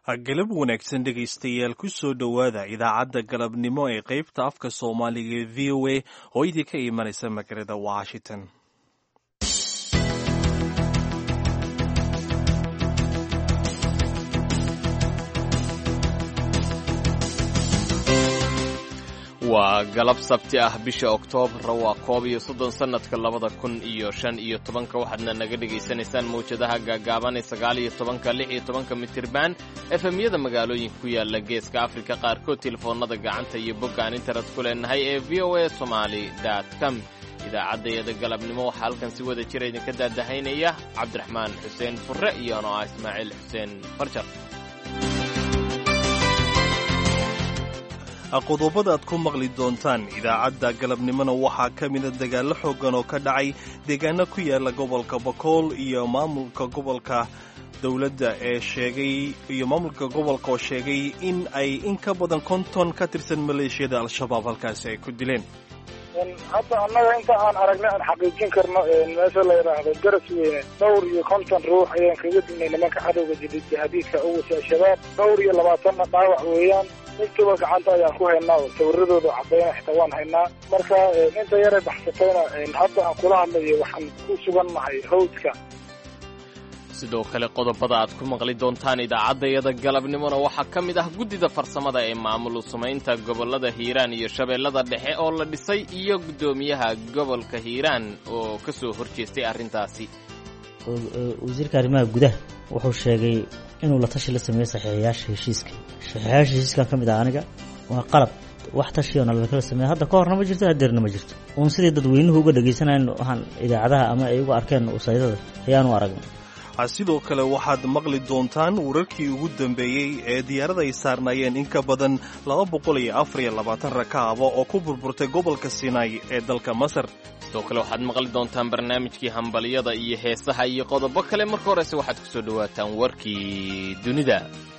galab wanaagsan dhegaystayaal ku soo dhowaada idaacadda galabnimo ee qaybta afka soomaaliga ee v o a oo idinka imanaysa magaalada washington waa galab sabti ah bisha oktoobar waa koob iyo soddon sannadka labada kun iyo shan iyo tobanka waxaadna naga dhegaysanaysaan mawjadaha gaagaaban ee sagaal iyo tobanka lix iyo tobanka mitirban efemyada magaalooyinka ku yaala geeska afrika qaarkood telefoonada gacanta iyo boggaan internet ku leenahay ee v o a somaali com idaacaddayada galabnimo waxaa halkan si wada jira idinka daadahaynaya cabdiraxmaan xuseen furre iyo ano ah ismaaciil xuseen farjar qodobada aad ku maqli doontaan idaacadda galabnimona waxaa ka mida dagaallo xooggan oo ka dhacay deegaano ku yaala gobolka bakool iyo maamulka gobolka dowladda ee sheegay iyo maamulka gobolka oo sheegay in ay in ka badan konton ka tirsan maleeshiyada al-shabaab halkaasi ay ku dileen hadda annaga inta aan aragnay aan xaqiijin karno meesha la yidhaahdo garas weyne dhowr iyo konton ruux ayaan kaga dilnay nimanka cadowga jihadiidka u wasa al-shabaab dhowr iyo labaatanna dhaawac weeyaan intuba gacanta ayaan ku haynaa oo sawiradooda cadayna xitaa waan haynaa marka inta yaray baxsatayna hadda aan kula hadlayo waxaan ku sugannahay hawdka sidoo kale qodobada aad ku maqli doontaan idaacaddayada galabnimona waxaa ka mid ah guddida farsamada ee maamul samaynta gobollada hiiraan iyo shabeellada dhexe oo la dhisay iyo guddoomiyaha gobolka hiiraan oo ka soo horjeestay arrintaasi wasiirka arrimaha gudaha wuxuu sheegay inuu la tashi la sameeyo saxiixayaasha heshiiska saxiixayaasha heshiiskan ka mid ah aniga waa qalab wax tashiyo nalakala sameeya hadda ka horna ma jirto hadeerna ma jirto uun sidii dadweynuhu uga dhegaysanayn waxaan idaacadaha ama ay uga arkeen usaydada ayaanu aragnay sidoo kale waxaad maqli doontaan wararkii ugu dambeeyey ee diyaarada ay saarnaayeen in ka badan laba boqol iyo afar iyo labaatan rakaaba oo ku burburtay gobolka sinai ee dalka masar sidoo kale waxaad maqli doontaan barnaamijkii hambalyada iyo heesaha iyo qodobo kale marka horese waxaad ku soo dhowaataan warkii dunida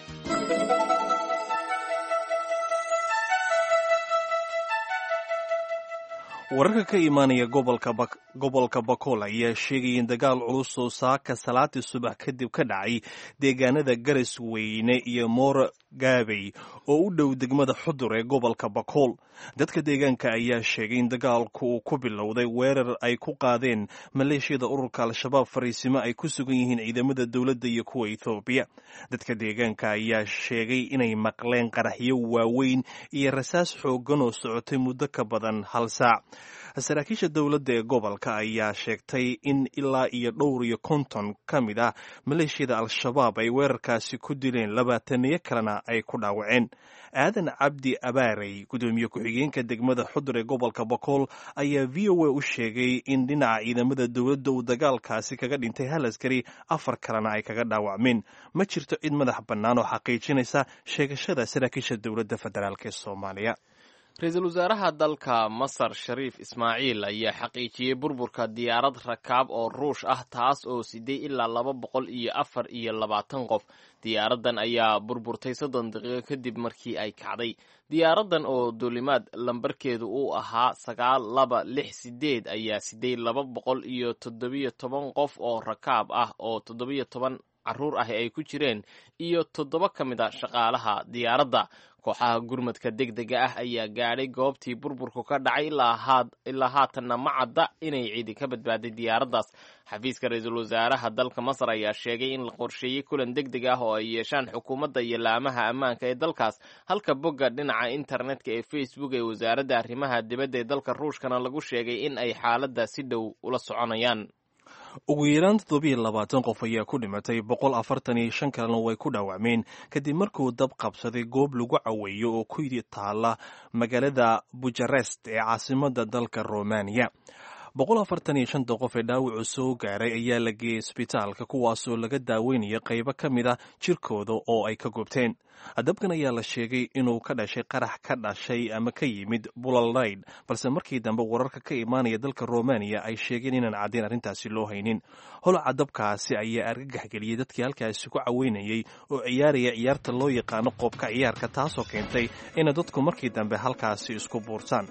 wararka ka imaanaya gobolka bakool ayaa sheegaya in dagaal culus oo saaka salaadii subax kadib ka dhacay deegaanada garas weyne iyo moora gaabey oo u dhow degmada xudur ee gobolka bakool dadka deegaanka ayaa sheegay in dagaalku uu ku bilowday weerar ay ku qaadeen maleeshiyada ururka al-shabaab fariisimo ay ku sugan yihiin ciidamada dowladda iyo kuwa ethoobiya dadka deegaanka ayaa sheegay inay maqleen qaraxyo waaweyn iyo rasaas xooggan oo socotay muddo ka badan hal saac saraakiisha dowladda ee gobolka ayaa sheegtay in ilaa iyo dhowr iyo konton ka mid ah maleeshiyada al-shabaab ay weerarkaasi ku dileen labaataniyo kalena ay ku dhaawaceen aadan cabdi abaarey gudoomiye ku-xigeenka degmada xudur ee gobolka bakool ayaa v o a u sheegay in dhinaca ciidamada dowladda uu dagaalkaasi kaga dhintay hal askari afar kalena ay kaga dhaawacmeen ma jirto cid madax bannaan oo xaqiijinaysa sheegashada saraakiisha dowladda federaalk ee soomaaliya ra-iisul wasaaraha dalka masar shariif ismaaciil ayaa xaqiijiyey burburka diyaarad rakaab oo ruush ah taas oo siday ilaa laba boqol iyo afar iyo labaatan qof diyaaraddan ayaa burburtay soddon daqiiqo kadib markii ay kacday diyaaraddan oo duulimaad lambarkeedu uu ahaa sagaal laba lix sideed ayaa siday laba boqol iyo toddobiyo toban qof oo rakaab ah oo toddobiyo toban carruur ah ay ku jireen iyo toddoba ka mid a shaqaalaha diyaaradda kooxaha gurmadka deg dega ah ayaa gaadhay goobtii burburku ka dhacay ilaa haatanna ma cadda inay ciidi ka badbaaday diyaaraddaas xafiiska ra-iisul wasaaraha dalka masar ayaa sheegay in la qorsheeyey kulan deg deg ah oo ay yeeshaan xukuumadda iyo laamaha ammaanka ee dalkaas halka bogga dhinaca internetka ee facebook ee wasaaradda arrimaha dibadda ee dalka ruushkana lagu sheegay in ay xaaladda si dhow ula soconayaan ugu yaraan toddobiyo labaatan qof ayaa ku dhimatay boqol afartan iyo shan kalena way ku dhaawacmeen kadib markuu dab qabsaday goob lagu caweeyo oo ku taala magaalada bujarest ee caasimada dalka romaniya boqol afartan iyo shanta qof ee dhaawacu soo gaaray ayaa la geeyey isbitaalka kuwaasoo laga daaweynaya qaybo ka mid a jirkooda oo ay ka gubteen dabkan ayaa la sheegay inuu ka dhashay qarax ka dhashay ama ka yimid bulalnayd balse markii dambe wararka ka imaanaya dalka romaniya ay sheegeen inaan caddayn arrintaasi loo haynin holaca dabkaasi ayaa argagax geliyey dadkii halkaasi ku caweynayay oo ciyaaraya ciyaarta loo yaqaano qoobka ciyaarka taasoo keentay inay dadku markii dambe halkaasi isku buurtaan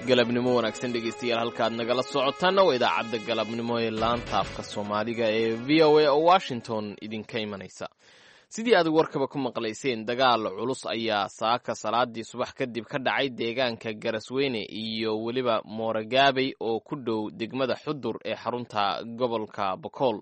galabnimo wanaagsan dhegaystayaal halkaad nagala socotaana waa idaacadda galabnimo ee laanta afka soomaaliga ee v o a oo washington idinka imanaysa sidii aad warkaba ku maqlayseen dagaal culus ayaa saaka salaadii subax kadib ka dhacay deegaanka garasweyne iyo weliba mooragaabey oo ku dhow degmada xudur ee xarunta gobolka bokool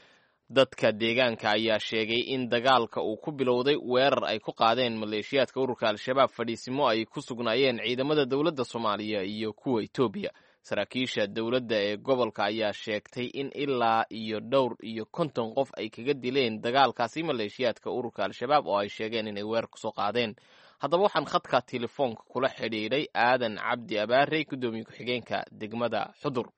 dadka deegaanka ayaa sheegay in dagaalka uu ku bilowday weerar ay ku qaadeen maleeshiyaadka ururka al-shabaab fadhiisimo ay ku sugnaayeen ciidamada dowladda soomaaliya iyo kuwa etoobiya saraakiisha dowladda ee gobolka ayaa sheegtay in ilaa iyo dhowr iyo konton qof ay kaga dileen dagaalkaasi maleeshiyaadka ururka al-shabaab oo ay sheegeen inay weerar kusoo qaadeen haddaba waxaan khadka telefoonka kula xidhiidhay aadan cabdi abaarey guddoomiye ku-xigeenka degmada xudur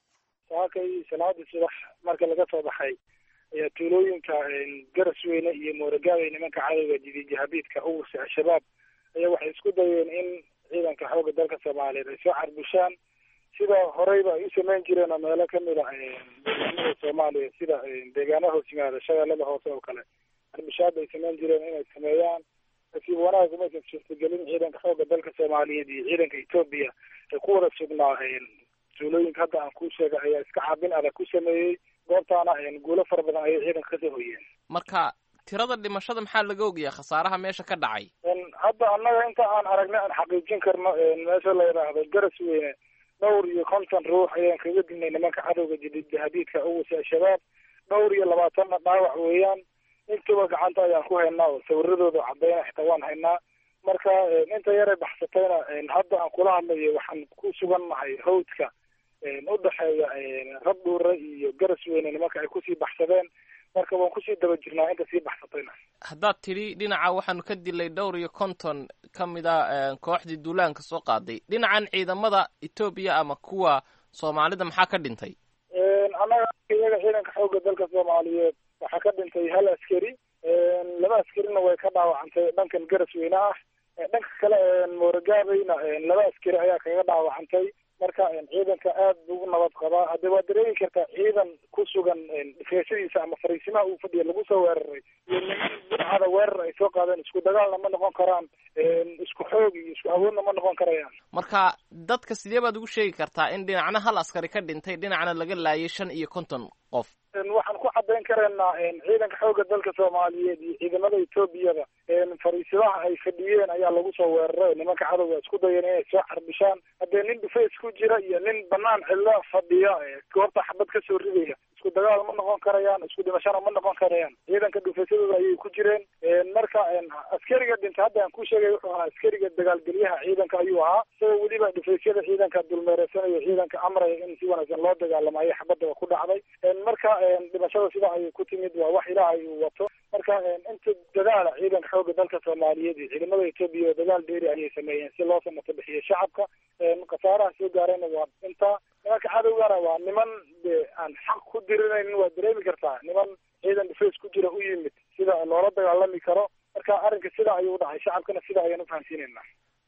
saakay salaadii subax marka laga soo baxay ayaa tuulooyinka garasweyne iyo mooragaabey nimanka cadowga jidijahabiidka uwursa al-shabaab ayaa waxay isku dayeen in ciidanka xoogga dalka soomaaliyeed ay soo carbushaan sida horeyba ay u samayn jireen oo meelo kamid a deegaanada soomaaliya sida deegaanaha hoos yimaada shabeellada hoose oo kale carbushaada ay samayn jireen inay sameeyaan nasiib wanaag umaysan suurtagelin ciidanka xoogga dalka soomaaliyeed iyo ciidanka etoobiya ay ku wada sugnaa tuulooyinka hadda aan kuu sheegay ayaa iska caabin adag ku sameeyey goobtaana guulo fara badan ayay ciidanka kasoo hoyeen marka tirada dhimashada maxaa laga ogyahay khasaaraha meesha ka dhacay hadda annaga inta aan aragnay aan xaqiijin karno meesha la yidhaahdo garas weyne dhowr iyo konton ruux ayaan kaga dilnay nimanka cadowga jadiidjahadiidka uwasa al-shabaab dhowr iyo labaatanna dhaawac weeyaan intuba gacanta ayaan ku haynaa oo sawiradooda cadeyna xitaa waan haynaa marka inta yaray baxsatayna hadda aan kula hadlayo waxaan ku sugannahay hawdka udhexeeya rab dhuure iyo garas weyne nimanka ay kusii baxsadeen marka waan kusii daba jirnaa inta sii baxsatayna haddaad tidhi dhinaca waxaanu ka dilay dhowr iyo konton ka mid a kooxdii duulaanka soo qaaday dhinacan ciidamada etoobiya ama kuwa soomaalida maxaa ka dhintay annaga iyaga ciidanka xoogga dalka soomaaliyeed waxaa ka dhintay hal askari laba askarina way ka dhaawacantay dhankan garas weyne ah dhanka kale mooragaabeyna laba askari ayaa kaga dhaawacantay marka ciidanka aad buu u nabad qabaa hadde waa dareemi kartaa ciidan ku sugan dhifeeshadiisa ama fariisimaha uu fadhiya lagu soo weeraray iyo niman burcada weerar ay soo qaadeen isku dagaalna ma noqon karaan isku xoog iyo isku awoodna ma noqon karayaan marka dadka sidee baad ugu sheegi kartaa in dhinacna hal askari ka dhintay dhinacna laga laayay shan iyo konton qof waxaan ku cadayn karaynaa ciidanka xoogga dalka soomaaliyeed iyo ciidamada etoobiyada fariisimaha ay fadhiyeen ayaa lagu soo weeraray nimanka cadowga isku dayeen inay soo carbishaan haddee nin dhufays ku jira iyo nin banaan cidlo fadhiya goobta xabad kasoo ridaya isku dagaal ma noqon karayaan isku dhimashana ma noqon karayaan ciidanka dhufaysadooda ayay ku jireen marka askariga dhintay hadda aan ku sheegay wuxuu ahaa askariga dagaalgelyaha ciidanka ayuu ahaa isagoo weliba dhufaysyada ciidanka dulmeereysanayo ciidanka amraya in si wanaagsan loo dagaalamo ayay xabadaba ku dhacday marka dhimashada sida ayay ku timid waa wax ilaahay uu wato marka inta dadaala ciidanka xoogga dalka soomaaliyeed iyo ciidamada etoobiya oo dagaal dheeri ayay sameeyeen si loo samato bixiyo shacabka khasaaraha soo gaarayna waa inta nimanka cadowgana waa niman de aan xaq ku dirinaynin waa dareemi kartaa niman ciidan dhufays ku jira u yimid sida loola dagaalami karo marka arrinka sida ayuu u dhacay shacabkana sida ayaan ufahamsiinayna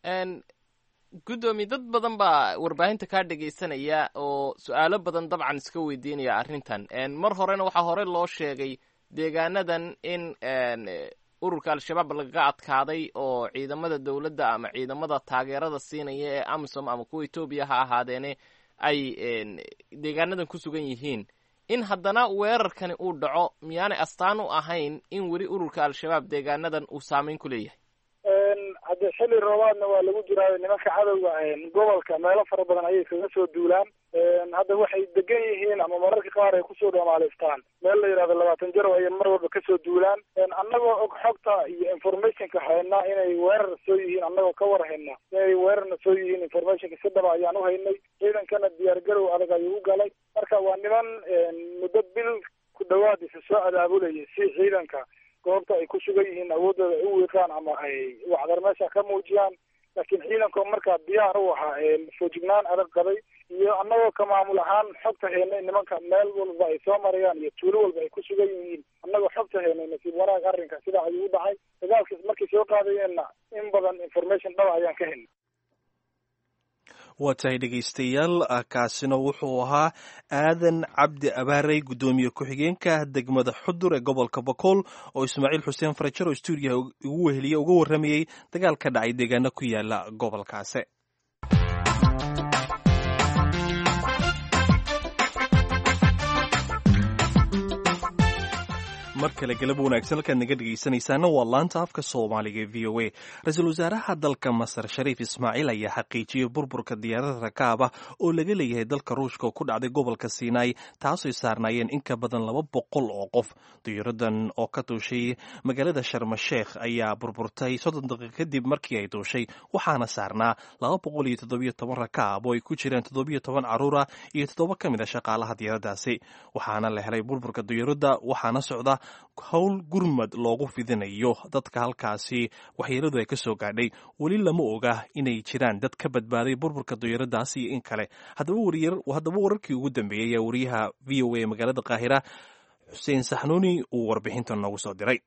guddoomiye dad badan baa warbaahinta kaa dhegaysanaya oo su-aalo badan dabcan iska weydiinaya arrintan mar horena waxaa hore loo sheegay deegaanadan in ururka al-shabaab lagaga adkaaday oo ciidamada dowladda ama ciidamada taageerada siinaya ee amisom ama kuwa etoobiya ha ahaadeene ay deegaanadan ku sugan yihiin in haddana weerarkani uu dhaco miyaanay astaan u ahayn in weli ururka al-shabaab deegaanadan uu saameyn ku leeyahay hadde xilli roobaadna waa lagu jiraayo nimanka cadowga gobolka meelo fara badan ayay kaga soo duulaan hadda waxay degan yihiin ama mararka qaar ay kusoo dhamaalaystaan meel la yidhahdo labaatan jarow ayay mar walba kasoo duulaan annagoo og xogta iyo informationka haynaa inay weerar soo yihiin annagoo ka war hayna inay weerarna soo yihiin informationka si dhaba ayaan u haynay ciidankana diyaar garow adag ayuu u galay marka waa niman muddo bil ku dhawaad isa soo abaabulayay si ciidanka goobta ay ku sugan yihiin awoodooda ay u wiiqaan ama ay wacdar meesha ka muujiyaan laakiin ciidanko markaa diyaar u ahaa foojignaan adag qabay iyo annagoo ka maamul ahaan xogta haynay nimanka meel walba ay soo marayaan iyo tuulo walba ay ku sugan yihiin annagoo xogta haynay nasiib wanaag arrinka sidaa ayuu u dhacay dagaalkiis markay soo qaadayeenna in badan information dhaba ayaan ka haynay waa tahay dhegaystayaal kaasina wuxuu ahaa aadan cabdi abaarey guddoomiye ku-xigeenka degmada xudur ee gobolka bakool oo ismaaciil xuseen farajar oo stuudiyaha ugu weheliye uga warramayey dagaal ka dhacay deegaano ku yaala gobolkaasi mar kale galab wanaagsan halkaad naga dhegaysanaysaana waa laanta afka soomaaliga ee v o a ra-iisul wasaaraha dalka masar shariif ismaaciil ayaa xaqiijiyey burburka diyaarada rakaab ah oo laga leeyahay dalka ruushka oo ku dhacday gobolka siinaai taasooy saarnaayeen in ka badan laba boqol oo qof diyaaradan oo ka duushay magaalada sharmasheekh ayaa burburtay soddon daqiiq kadib markii ay duushay waxaana saarnaa laba boqol iyo toddobiyo toban rakaab oo ay ku jireen toddobiyo toban caruura iyo toddoba ka mid a shaqaalaha diyaaradaasi waxaana la helay burburka diyaaradda waxaana socda howl gurmad loogu fidinayo dadka halkaasi waxyeeladu ay ka soo gaadhay weli lama oga inay jiraan dad ka badbaaday burburka diyaaraddaas iyo in kale haddaba wararkii ugu dambeeyey ayaa wariyaha v o a magaalada qaahira xuseen saxnuuni uu warbixinta noogu soo diray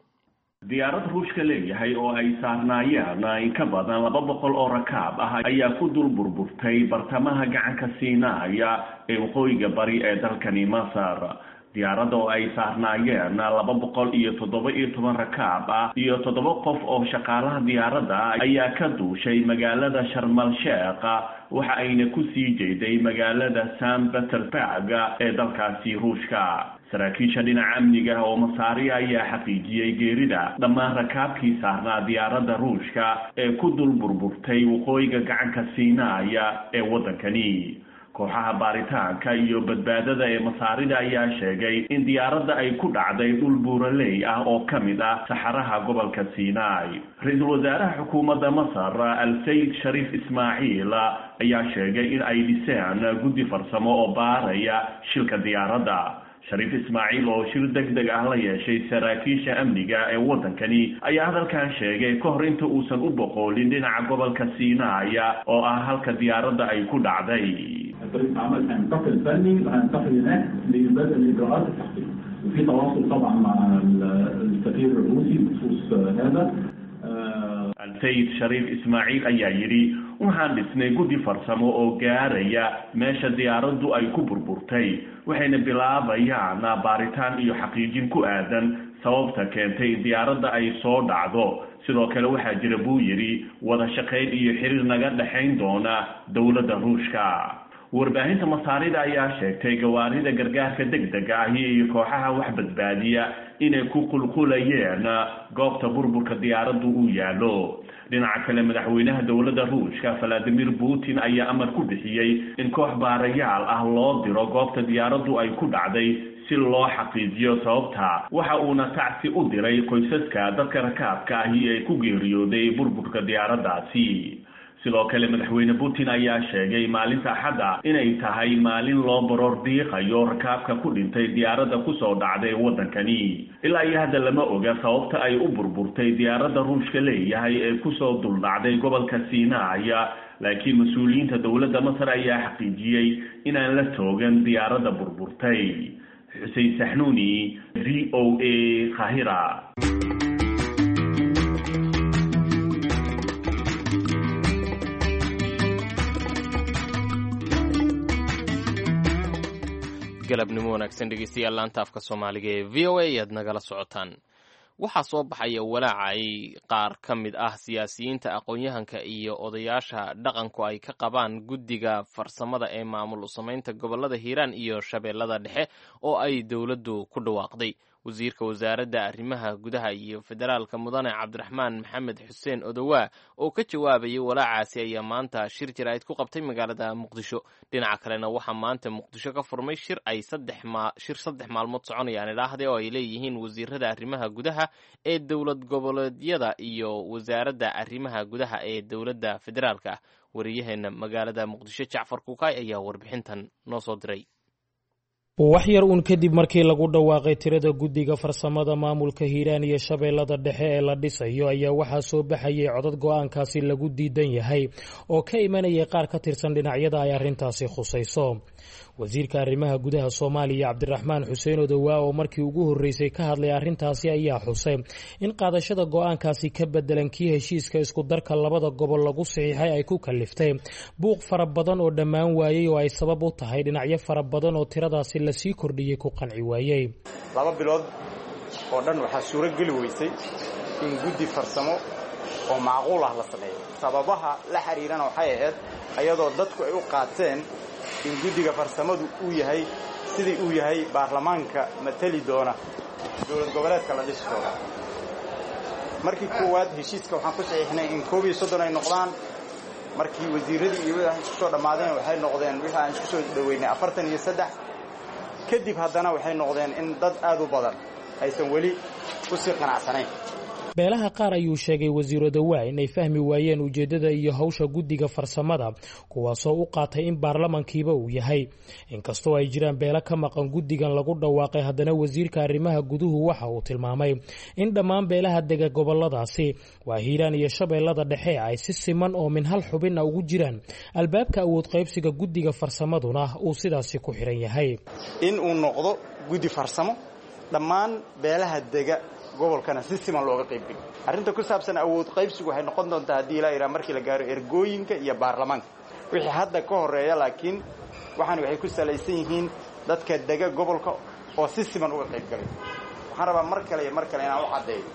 diyaarad ruushka leeyahay oo ay saarnaayeen in ka badan laba boqol oo rakaab ah ayaa ku dul burburtay bartamaha gacanka siinaaya ee waqooyiga bari ee dalkani masar diyaaradda oo ay saarnaayeen laba boqol iyo toddoba iyo toban rakaab ah iyo toddoba qof oo shaqaalaha diyaaradda ayaa ka duushay magaalada sharmal sheekh waxa ayna ku sii jeeday magaalada san peterburg ee dalkaasi ruushka saraakiisha dhinaca amniga oo masaariya ayaa xaqiijiyey geerida dhammaan rakaabkii saarnaa diyaaradda ruushka ee ku dul burburtay waqooyiga gacanka siinaaya ee waddankani kooxaha baaritaanka iyo badbaadada ee masaarida ayaa sheegay in diyaaradda ay ku dhacday dhul buuraley ah oo ka mid ah saxaraha gobolka siinaai ra-iisul wasaaraha xukuumadda masar al-sayid shariif ismaaciil ayaa sheegay in ay dhiseen guddi farsamo oo baaraya shilka diyaaradda shariif ismaaciil oo shir deg deg ah la yeeshay saraakiisha amniga ee waddankani ayaa hadalkan sheegay ka hor inta uusan u boqoolin dhinaca gobolka siinaaya oo ah halka diyaaradda ay ku dhacday فريق عمل هينتقل فني وهينتقل هناك لبدء الاجراءات التحقيق وفي تواصل طبعا مع السفير الروسي بخصوص هذا sayid shariif ismaaciil ayaa yidhi waxaan dhisnay guddi farsamo oo gaaraya meesha diyaaraddu ay ku burburtay waxayna bilaabayaan baaritaan iyo xaqiijin ku aadan sababta keentay in diyaaradda ay soo dhacdo sidoo kale waxaa jira buu yidhi wada shaqayn iyo xiriir naga dhexayn doona dowladda ruushka warbaahinta masaarida ayaa sheegtay gawaarida gargaarka deg dega ahi iyo kooxaha wax badbaadiya inay ku qulqulayeen goobta burburka diyaaraddu uu yaallo dhinaca kale madaxweynaha dowladda ruushka valadimir putin ayaa amar ku bixiyey in koox baarayaal ah loo diro goobta diyaaraddu ay ku dhacday si loo xaqiijiyo sababta waxa uuna tacsi u diray qoysaska dadka rakaabka ahi ee ku geeriyooday burburka diyaaraddaasi sidoo kale madaxweyne putin ayaa sheegay maalinta axadda inay tahay maalin loo baroor diiqayo rakaabka ku dhintay diyaaradda kusoo dhacday waddankani ilaa iyo hadda lama oga sababta ay u burburtay diyaaradda ruushka leeyahay ee kusoo duldhacday gobolka siinaaya laakiin mas-uuliyiinta dowladda masar ayaa xaqiijiyey inaan la toogan diyaaradda burburtay xuseen saxnuuni v o a kahira galabnimo wanaagsan dhegeystayaal laanta afka soomaaliga ee v o a ayaad nagala socotaan waxaa soo baxaya walaaca ay qaar ka mid ah siyaasiyiinta aqoon-yahanka iyo odayaasha dhaqanku ay ka qabaan guddiga farsamada ee maamul samaynta gobolada hiiraan iyo shabeellada dhexe oo ay dowladdu ku dhawaaqday wasiirka wasaaradda arrimaha gudaha iyo federaalka mudane cabdiraxmaan maxamed xuseen odowaa oo ka jawaabayay walaacaasi ayaa maanta shir jaraa'id ku qabtay magaalada muqdisho dhinaca kalena waxaa maanta muqdisho ka furmay shir ay shir saddex maalmood soconayaan idhaahde oo ay leeyihiin wasiirada arrimaha gudaha ee dowlad goboleedyada iyo wasaaradda arrimaha gudaha ee dowladda federaalka ah wariyaheena magaalada muqdisho jacfar kukaay ayaa warbixintan noo soo diray wax yar uun kadib markii lagu dhawaaqay tirada guddiga farsamada maamulka hiiraan iyo shabeellada dhexe ee la dhisayo ayaa waxaa soo baxayay codad go-aankaasi lagu diidan yahay oo ka imanayay qaar ka tirsan dhinacyada ay arrintaasi khusayso wasiirka arrimaha gudaha soomaaliya cabdiraxmaan xuseen odowaa oo markii ugu horreysay ka hadlay arrintaasi ayaa xusay in qaadashada go-aankaasi ka bedelan kii heshiiska isku darka labada gobol lagu saxiixay ay ku kaliftay buuq fara badan oo dhammaan waayey oo ay sabab u tahay dhinacyo fara badan oo tiradaasi lasii kordhiyey ku qanci waayey laba bilood oo dhan waxaa suuro geli weysay in guddi farsamo oo macquul ah la sameeyo sababaha la xiriirana waxay ahayd ayadoo dadku ay u qaateen in guddiga farsamadu uu yahay sidii uu yahay baarlamaanka matali doona dowlad goboleedka la dhisi doono markii koowaad heshiiska waxaan ku saxiixnay in koob iyo soddon ay noqdaan markii wasiiradii iyo wixii isku soo dhammaadeen waxay noqdeen wixii aan isku soo dhoweynay afartan iyo saddex kadib haddana waxay noqdeen in dad aad u badan aysan weli ku sii qanacsanayn beelaha qaar ayuu sheegay wasiiro dawaa inay fahmi waayeen ujeeddada iyo hawsha guddiga farsamada kuwaasoo u qaatay in baarlamankiiba uu yahay inkastoo ay jiraan beelo ka maqan guddigan lagu dhawaaqay haddana wasiirka arrimaha guduhu waxa uu tilmaamay in dhammaan beelaha dega goboladaasi waa hiiraan iyo shabeellada dhexe ay si siman oo min hal xubinna ugu jiraan albaabka awood qaybsiga guddiga farsamaduna uu sidaasi ku xihan yahay in uu noqdo guddi farsamo dhammaan beelaha dega gobolkana si siman looga qaybgeliyo arrinta ku saabsan awood qaybsigu waxay noqon doontaa haddii ilaa iraa markii la gaaro ergooyinka iyo baarlamaanka wixii hadda ka horeeya laakiin waxaan waxay ku salaysan yihiin dadka dega gobolka oo si siman uga qaybgalay waxaan rabaa mar kale iyo mar kale inaan u caddeeyo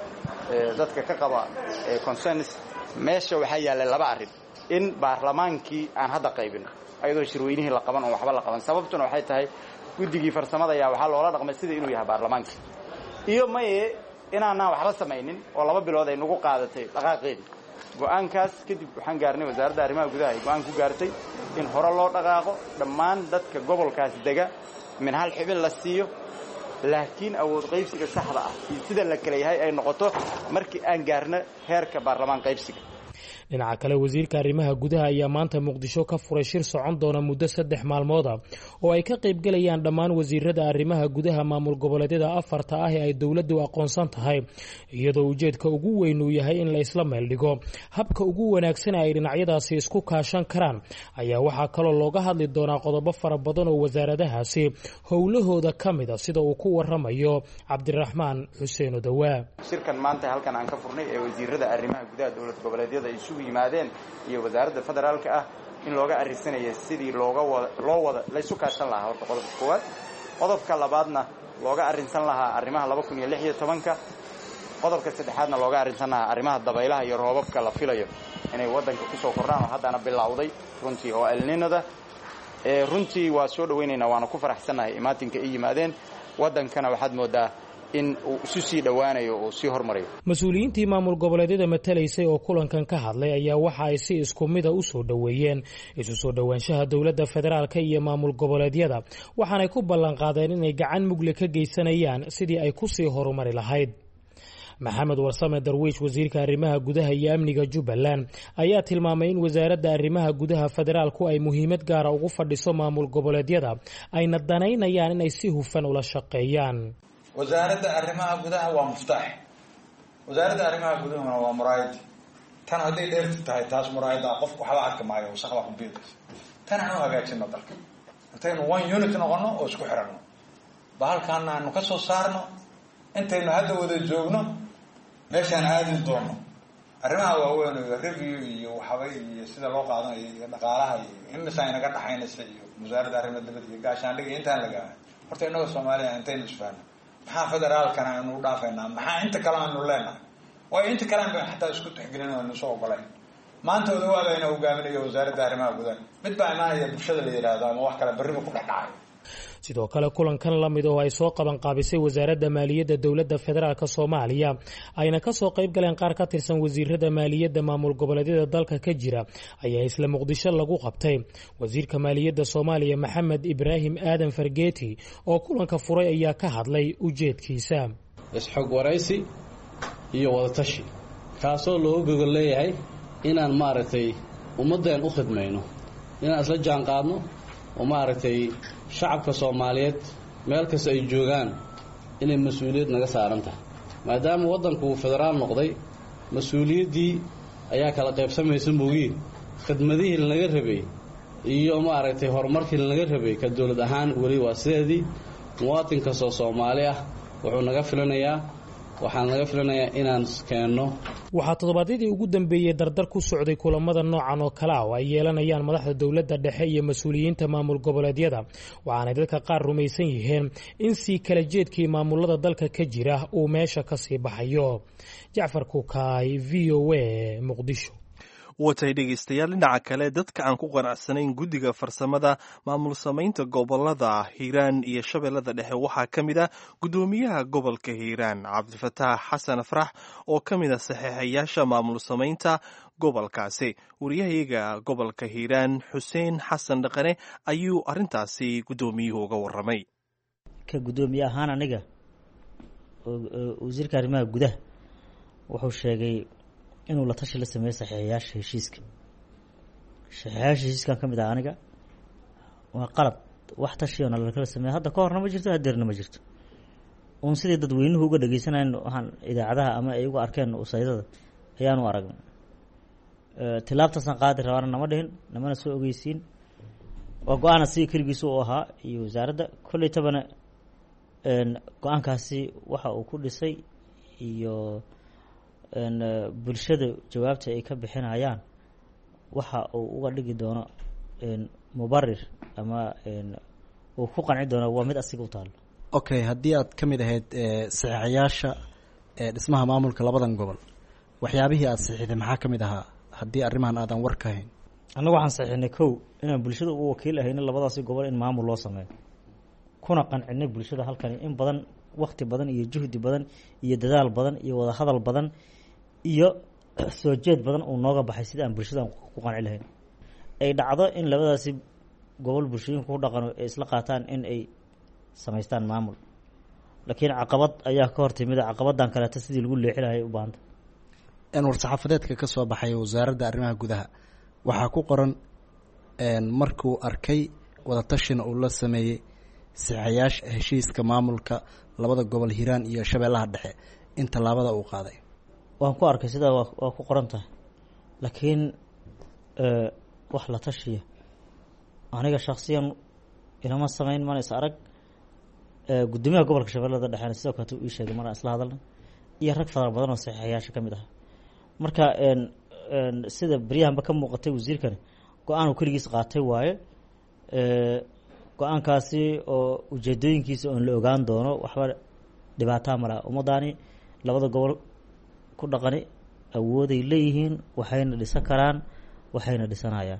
dadka ka qaba concerns meesha waxaa yaallay laba arrin in baarlamaankii aan hadda qaybino ayadoo shirweynihii la qaban oo waxba la qaban sababtuna waxay tahay guddigii farsamada ayaa waxaa loola dhaqmay sida inuu yahay baarlamaankii iyo maye inaanaan waxba samaynin oo laba bilood ay nagu qaadatay dhaqaaqeedii go'aankaas kadib waxaan gaarnay wasaaradda arrimaha gudaha ay go'aan ku gaartay in hore loo dhaqaaqo dhammaan dadka gobolkaas dega min hal xibin la siiyo laakiin awood qaybsiga saxda ah iyo sida la kala yahay ay noqoto markii aan gaarno heerka baarlamaan qaybsiga dhinaca kale wasiirka arrimaha gudaha ayaa maanta muqdisho ka furay shir socon doona muddo saddex maalmooda oo ay ka qaybgelayaan dhammaan wasiirada arrimaha gudaha maamul goboleedyada afarta ah ee ay dowladdu aqoonsan tahay iyadoo ujeedka ugu weyn uu yahay in la isla meeldhigo habka ugu wanaagsan ay dhinacyadaasi isku kaashan karaan ayaa waxaa kaloo looga hadli doonaa qodobo fara badan oo wasaaradahaasi howlahooda ka mid a sida uu ku waramayo cabdiraxmaan xuseen odawaa shirkan maanta halkan aan ka furnay ee wasiirada arrimaha gudaha dowlad goboleedyada isugu yimaadeen iyo wasaaradda federaalka ah in looga arrinsanaya sidii looga wada loo wada laysu kaashan lahaa horta qodobka koowaad qodobka labaadna looga arrinsan lahaa arrimaha laba kun iyo lix iyo tobanka qodobka saddexaadna looga arrinsan lahaa arrimaha dabaylaha iyo roobabka la filayo inay waddanka kusoo kordhaan oo haddana bilowday runtii oo elninada runtii waa soo dhawaynaynaa waana ku faraxsannahay imaatinka ay yimaadeen waddankana waxaad moodaa in uu isu sii dhowaanayo uu sii hormarayo mas-uuliyiintii maamul goboleedyada matalaysay oo kulankan ka hadlay ayaa waxa ay si isku mida u soo dhoweeyeen isu soo dhowaanshaha dowladda federaalka iyo maamul goboleedyada waxaanay ku ballanqaadeen inay gacan mugle ka geysanayaan sidii ay ku sii horumari lahayd maxamed warsame darwiish wasiirka arrimaha gudaha iyo amniga jubbaland ayaa tilmaamay in wasaaradda arrimaha gudaha federaalku ay muhiimad gaara ugu fadhiso maamul goboleedyada ayna danaynayaan inay si hufan ula shaqeeyaan wasaaradda arrimaha gudaha waa muftaax wasaaradda arrimaha gudahuna waa muraayadi tan hadday dheerti tahay taas muraayada qofku waxba arki maayo wasaqda ku biidaysa tan aan u hagaajino dalka intaynu one unit noqono oo isku xiranno bahalkaana aanu ka soo saarno intaynu hadda wada joogno meeshaan aadi doono arrimaha waaweyn iyo review iyo waxaba iyo sida loo qaadanayo iyo dhaqaalaha iyo imisa inaga dhaxaynaysa iyo wasaaradda arrimaha dibadda iyo gaashaandhiga intaan lagaa horta innaga soomaaliya intaynu isfaano maxaa federaalkana aynu u dhaafaynaa maxaa inta kale aanu leenahay waayo inta kale aan xataa isku tixgelin o aynu soo ogolayn maanta odawaada ayna hogaaminayo wasaaradda arrimaha gudaha mid baa imaanaya bulshada la yidhaahdo ama wax kale berriba ku dhexdhacay sidoo kale kulankan la mid oo ay soo qaban qaabisay wasaaradda maaliyadda dowladda federaalk soomaaliya ayna kasoo qayb galeen qaar ka tirsan wasiirada maaliyadda maamul goboleedyada dalka ka jira ayaa isla muqdisho lagu qabtay wasiirka maaliyadda soomaaliya maxamed ibraahim aadan fargeeti oo kulanka furay ayaa ka hadlay ujeedkiisa isxog waraysi iyo wadatashi kaasoo looga gogol leeyahay inaan maaragtay ummaddeen u khidmayno inaan isla jaan qaadno oo maaragtay shacabka soomaaliyeed meel kasta ay joogaan inay mas-uuliyad naga saaran tahay maadaama waddanku uu federaal noqday mas-uuliyaddii ayaa kala qaybsamaysa moogiin khidmadihii lanaga rabay iyo maaragtay horumarkii lanaga rabay ka dowlad ahaan weli waa sideedii muwaatin kastoo soomaali ah wuxuu naga filanayaa waxaan naga filanayaa inaan keenno waxaa toddobaadyadii ugu dambeeyey dardar ku socday kulamada noocan oo kale ah oo ay yeelanayaan madaxda dowladda dhexe iyo mas-uuliyiinta maamul goboleedyada waxaanay dadka qaar rumaysan yihiin in sii kala jeedkii maamulada dalka ka jira uu meesha ka sii baxayo jacfar kukaay v o a muqdisho watay dhegaystayaal dhinaca kale dadka aan ku qanacsanayn guddiga farsamada maamul samaynta gobolada hiiraan iyo shabeellada dhexe waxaa ka mid ah guddoomiyaha gobolka hiiraan cabdifataax xasan farax oo ka mid a saxiixayaasha maamul samaynta gobolkaasi wariyahayaga gobolka hiiraan xuseen xasan dhaqane ayuu arrintaasi guddoomiyuhu uga warramay ka guddoomiye ahaan aniga wasiirka arrimaha gudaha wuxuu sheegay inuu la tashi la sameeyey saxiixayaasha heshiiska saxiixayaasha heshiiskan ka mid ah aniga waa qalab wax tashiyo na lakala sameeya hadda ka horna ma jirto hadeerna ma jirto uun sidii dadweynuhu uga dhegeysanayn waxaan idaacadaha ama ay uga arkeen usaydada ayaanu aragnay tilaabtaasaan qaadi rabaana nama dhihin namana soo ogeysiin waa go-aana sidii keligiisa u ahaa iyo wasaaradda kolley tabana go-aankaasi waxa uu ku dhisay iyo bulshada jawaabta ay ka bixinayaan waxa uu uga dhigi doono mubarir ama uu ku qanci doono waa mid asiga u taalo okay haddii aad ka mid ahayd saxiixayaasha dhismaha maamulka labadan gobol waxyaabihii aada saxiixday maxaa ka mid ahaa haddii arrimahan aadan war ka hayn annagu waxaan saxiixnay kow inaan bulshada u wakiil ahayna labadaasi gobol in maamul loo sameeyo kuna qancinay bulshada halkani in badan wakti badan iyo juhdi badan iyo dadaal badan iyo wadahadal badan iyo soo jeed badan uu nooga baxay sida aan bulshadan ku qanci lahayn ay dhacdo in labadaasi gobol bulshooyinka ku dhaqano ay isla qaataan in ay samaystaan maamul laakiin caqabad ayaa ka hortimida caqabadan kaleeto sidii lagu leexi lahay u baahanta war-saxaafadeedka ka soo baxay wasaaradda arrimaha gudaha waxaa ku qoran markuu arkay wadatashina uu la sameeyey saxayaasha heshiiska maamulka labada gobol hiiraan iyo shabeellaha dhexe in tallaabada uu qaaday waan ku arkay sidaa waa waa ku qoran tahay laakiin wax la tashiya aniga shaksiyan ilama samayn mana is arag guddoomiyaha gobolka shabeellada dhexena sidoo kaleto ii sheegay maraan isla hadalna iyo rag fara badan oo saxiixayaasha ka mid ah marka sida beryahanba ka muuqatay wasiirkani go-aan uu keligiis qaatay waaye go-aankaasi oo ujeedooyinkiisa oon la ogaan doono waxba dhibaataa malaha ummadaani labada gobol ku dhaqani awooday leeyihiin waxayna dhisan karaan waxayna dhisanayaan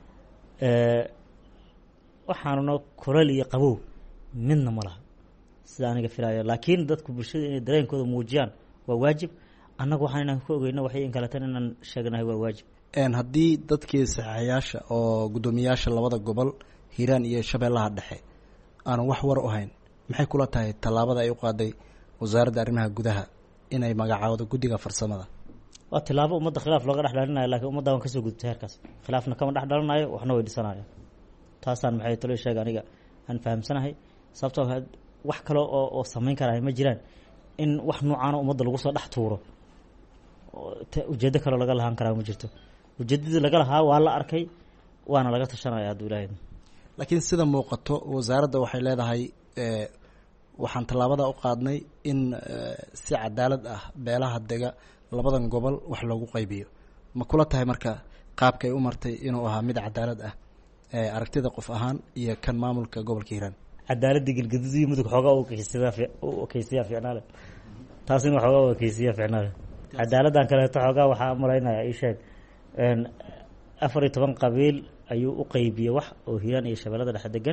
waxaanuna kulal iyo qabow midna ma laha sida aniga filaayo laakiin dadku bulshada inay dareenkooda muujiyaan waa waajib annagu waxaan inaan ka ogeyno waxay in kaletan inaan sheegnahay waa waajib haddii dadkii saxaxayaasha oo guddoomiyaasha labada gobol hiiraan iyo shabeellaha dhexe aanan wax war u hayn maxay kula tahay tallaabada ay u qaaday wasaaradda arrimaha gudaha inay magacaawdo guddiga farsamada waa tilaabo ummadda khilaaf looga dhex dhalinayo lakiin ummadda waan kasoo gudubtay heerkaas khilaafna kama dhex dhalanayo waxna way dhisanayaan taasaan maxay talo sheega aniga aan fahamsanahay sababtoo wax kale oo oo samayn karaya ma jiraan in wax noocaana ummadda lagu soo dhex tuuro ujeeddo kaleo laga lahaan karaa ma jirto ujeeddadii laga lahaa waa la arkay waana laga tashanaya hadduu ilaahay laakiin sida muuqato wasaaradda waxay leedahay waxaan tallaabada u qaadnay in si cadaalad ah beelaha dega labadan gobol wax loogu qaybiyo ma kula tahay marka qaabkay u martay inuu ahaa mid cadaalad ah aragtida qof ahaan iyo kan maamulka gobolka hiiraan cadaaladda gelgaduud iyo mudug xoogaa u ekeysiyaa ficnaale taasina xoogaa u ekeysiyaa ficnaale cadaaladdan kaleeto xoogaa waxaa malaynaya ii sheeg afar iyo toban qabiil ayuu u qeybiyey wax oo hiiraan iyo shabeellada dhexe degan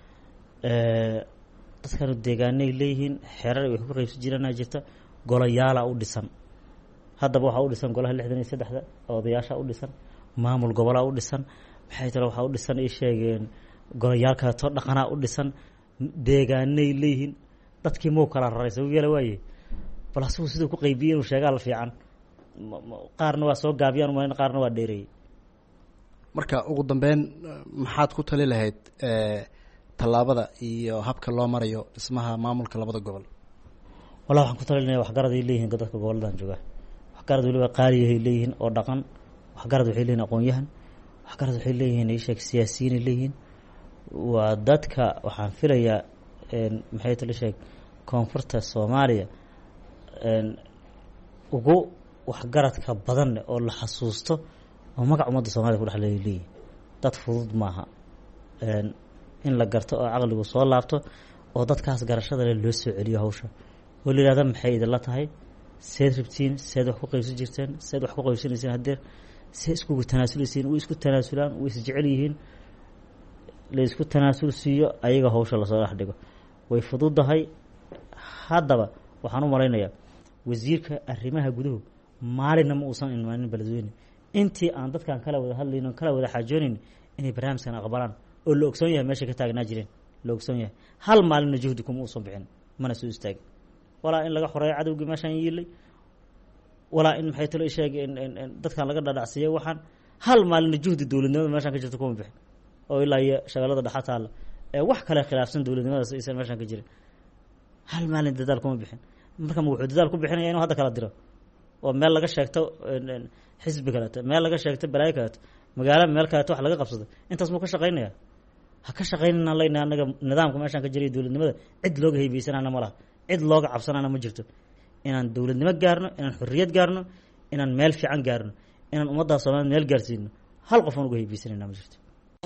dadkanu deegaanay leeyihiin xeerar wax ku qaybsan jirana jirta golayaala u dhisan haddaba waxaa u dhisan golaha lixdan iyo saddexda odayaasha u dhisan maamul gobolaa u dhisan maxay tale waxaa u dhisan ay sheegeen golayaal kaleeto dhaqanaa u dhisan deegaanay leeyihiin dadkii mau kala raray sabab yeela waaye bal asigu siduu ku qaybiyey inuu sheegaa la fiican qaarna waa soo gaabiyaan umalan qaarna waa dheereeyey marka ugu dambeyn maxaad ku tali lahayd tallaabada iyo habka loo marayo dhismaha maamulka labada gobol wallah waxaan ku talinaya waxgaraday leeyihiin dadka gobolladan jooga waxgarad weliba qaaliyahay leeyihiin oo dhaqan waxgarad waxay leeyihin aqoon-yahan waxgarad waxay leeyihiin isheeg siyaasiyiinay leeyihiin waa dadka waxaan filayaa maxay tala sheeg koonfurta soomaaliya ugu waxgaradka badan oo la xasuusto oo magac ummadda soomaliya ku dhexleeya leeyihin dad fudud maaha in la garto oo caqligu soo laabto oo dadkaas garashada leh loo soo celiyo hawsha oo la yihahda maxay idinla tahay seed rabtiin seed wax ku qaybsan jirteen seed wax ku qaybsanayseen hadeer se iskugu tanaasulisiin way isku tanaasulaan way isjecel yihiin laysku tanaasul siiyo ayaga hawsha lasoo dhex dhigo way fududahay haddaba waxaan u malaynayaa wasiirka arrimaha guduhu maalinna ma uusan imaanin beledweyne intii aan dadkan kala wada hadlayn kala wada xaajoonayn inay barnaamijkan aqbalaan oo la ogsoon yahay meeshay ka taagnaa jireen la ogsoon yahay hal maalinna juhdi kuma uusan bixin mana soo istaagin walaa in laga xoreeyo cadowgii meeshaan yiilay walaa in maxay talo isheeg dadkan laga dhadhacsiiya waxaan hal maalinna juhdi dowladnimada meeshaan ka jirta kuma bixin oo ilaa iyo shabeellada dhexa taalla ee wax kale khilaafsan dowladnimadaas aysan meeshaan ka jirin hal maalin dadaal kuma bixin marka ma wuxuu dadaal ku bixinaya inuu hadda kala diro oo meel laga sheegto xisbi kaleeto meel laga sheegto balaayo kaleeto magaalo meel kaleeto wax laga qabsado intaas muu ka shaqaynaya ha ka shaqaynana leyna anaga nidaamka meeshaan ka jiray dowladnimada cid looga heybeysanana ma laha cid looga cabsanana ma jirto inaan dowladnimo gaarno inaan xorriyad gaarno inaan meel fiican gaarno inaan ummaddaa soomaaliyed meel gaarsiino hal qof aan uga heybeysanayna ma jirto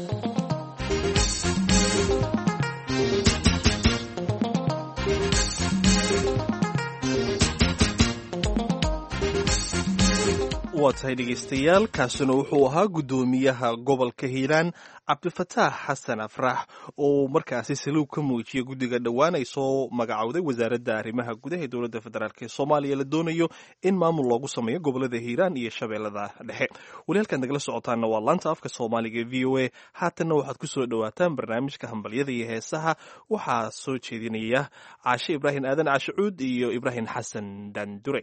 waa tahay dhegaystayaal kaasina wuxuu ahaa guddoomiyaha gobolka hiiraan cabdifataax xasan afrax oo markaasi saliw ka muujiyay guddiga dhowaan ay soo magacowday wasaaradda arrimaha gudaha ee dowladda federaalk ee soomaaliya la doonayo in maamul loogu sameeyo gobolada hiiraan iyo shabeellada dhexe weli halkaad nagala socotaanna waa laanta afka soomaaliga v o a haatanna waxaad ku soo dhowaataan barnaamijka hambalyada iyo heesaha waxaa soo jeedinaya caashe ibraahim aadan caashicuud iyo ibraahim xasan dandure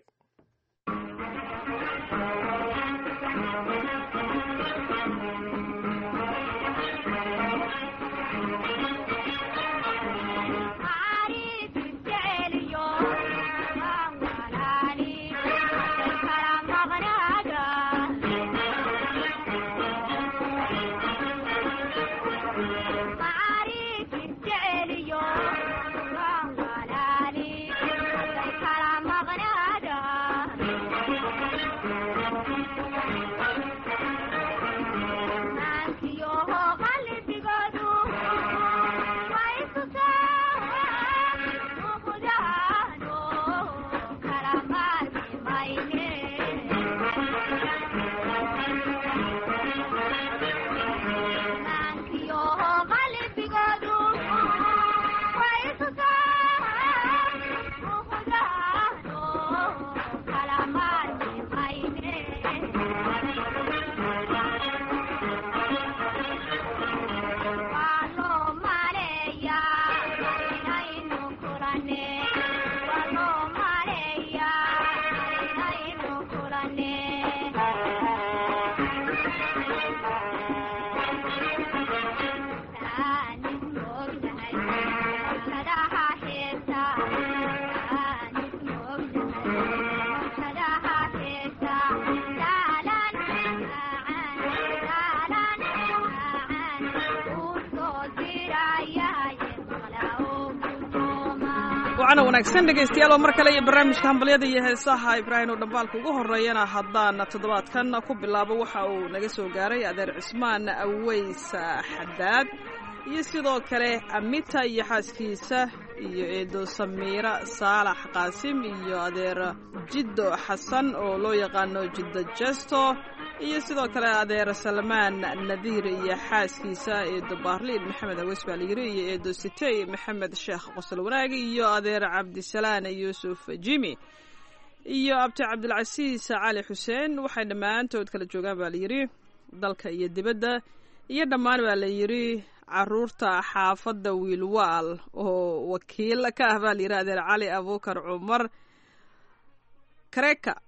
wacana wanaagsan dhegaystayaal oo mar kale iyo barnaamijka hambalyada iyo heesaha ibraahim oo dhambaalka ugu horreeyana haddaan toddobaadkan ku bilaabo waxa uu naga soo gaaray adeer cismaan aweys xadaad iyo sidoo kale amita iyo xaaskiisa iyo eedo samiira saalax qaasim iyo adeer jiddo xasan oo loo yaqaano jiddo jesto iyo sidoo kale adeer salmaan nadiir iyo xaaskiisa eedo baarliin maxamed aweys baa layiri iyo eedo sitey maxamed sheekh qosol wanaagi iyo adeer cabdisalaan yuusuf jimi iyo abti cabdilcasiis cali xuseen waxay dhammaantood kala joogaan baa layidhi dalka iyo dibadda iyo dhammaan baa layidhi caruurta xaafadda wiilwaal oo wakiil ka ah baa layidhi adeer cali abuukar cumar kareka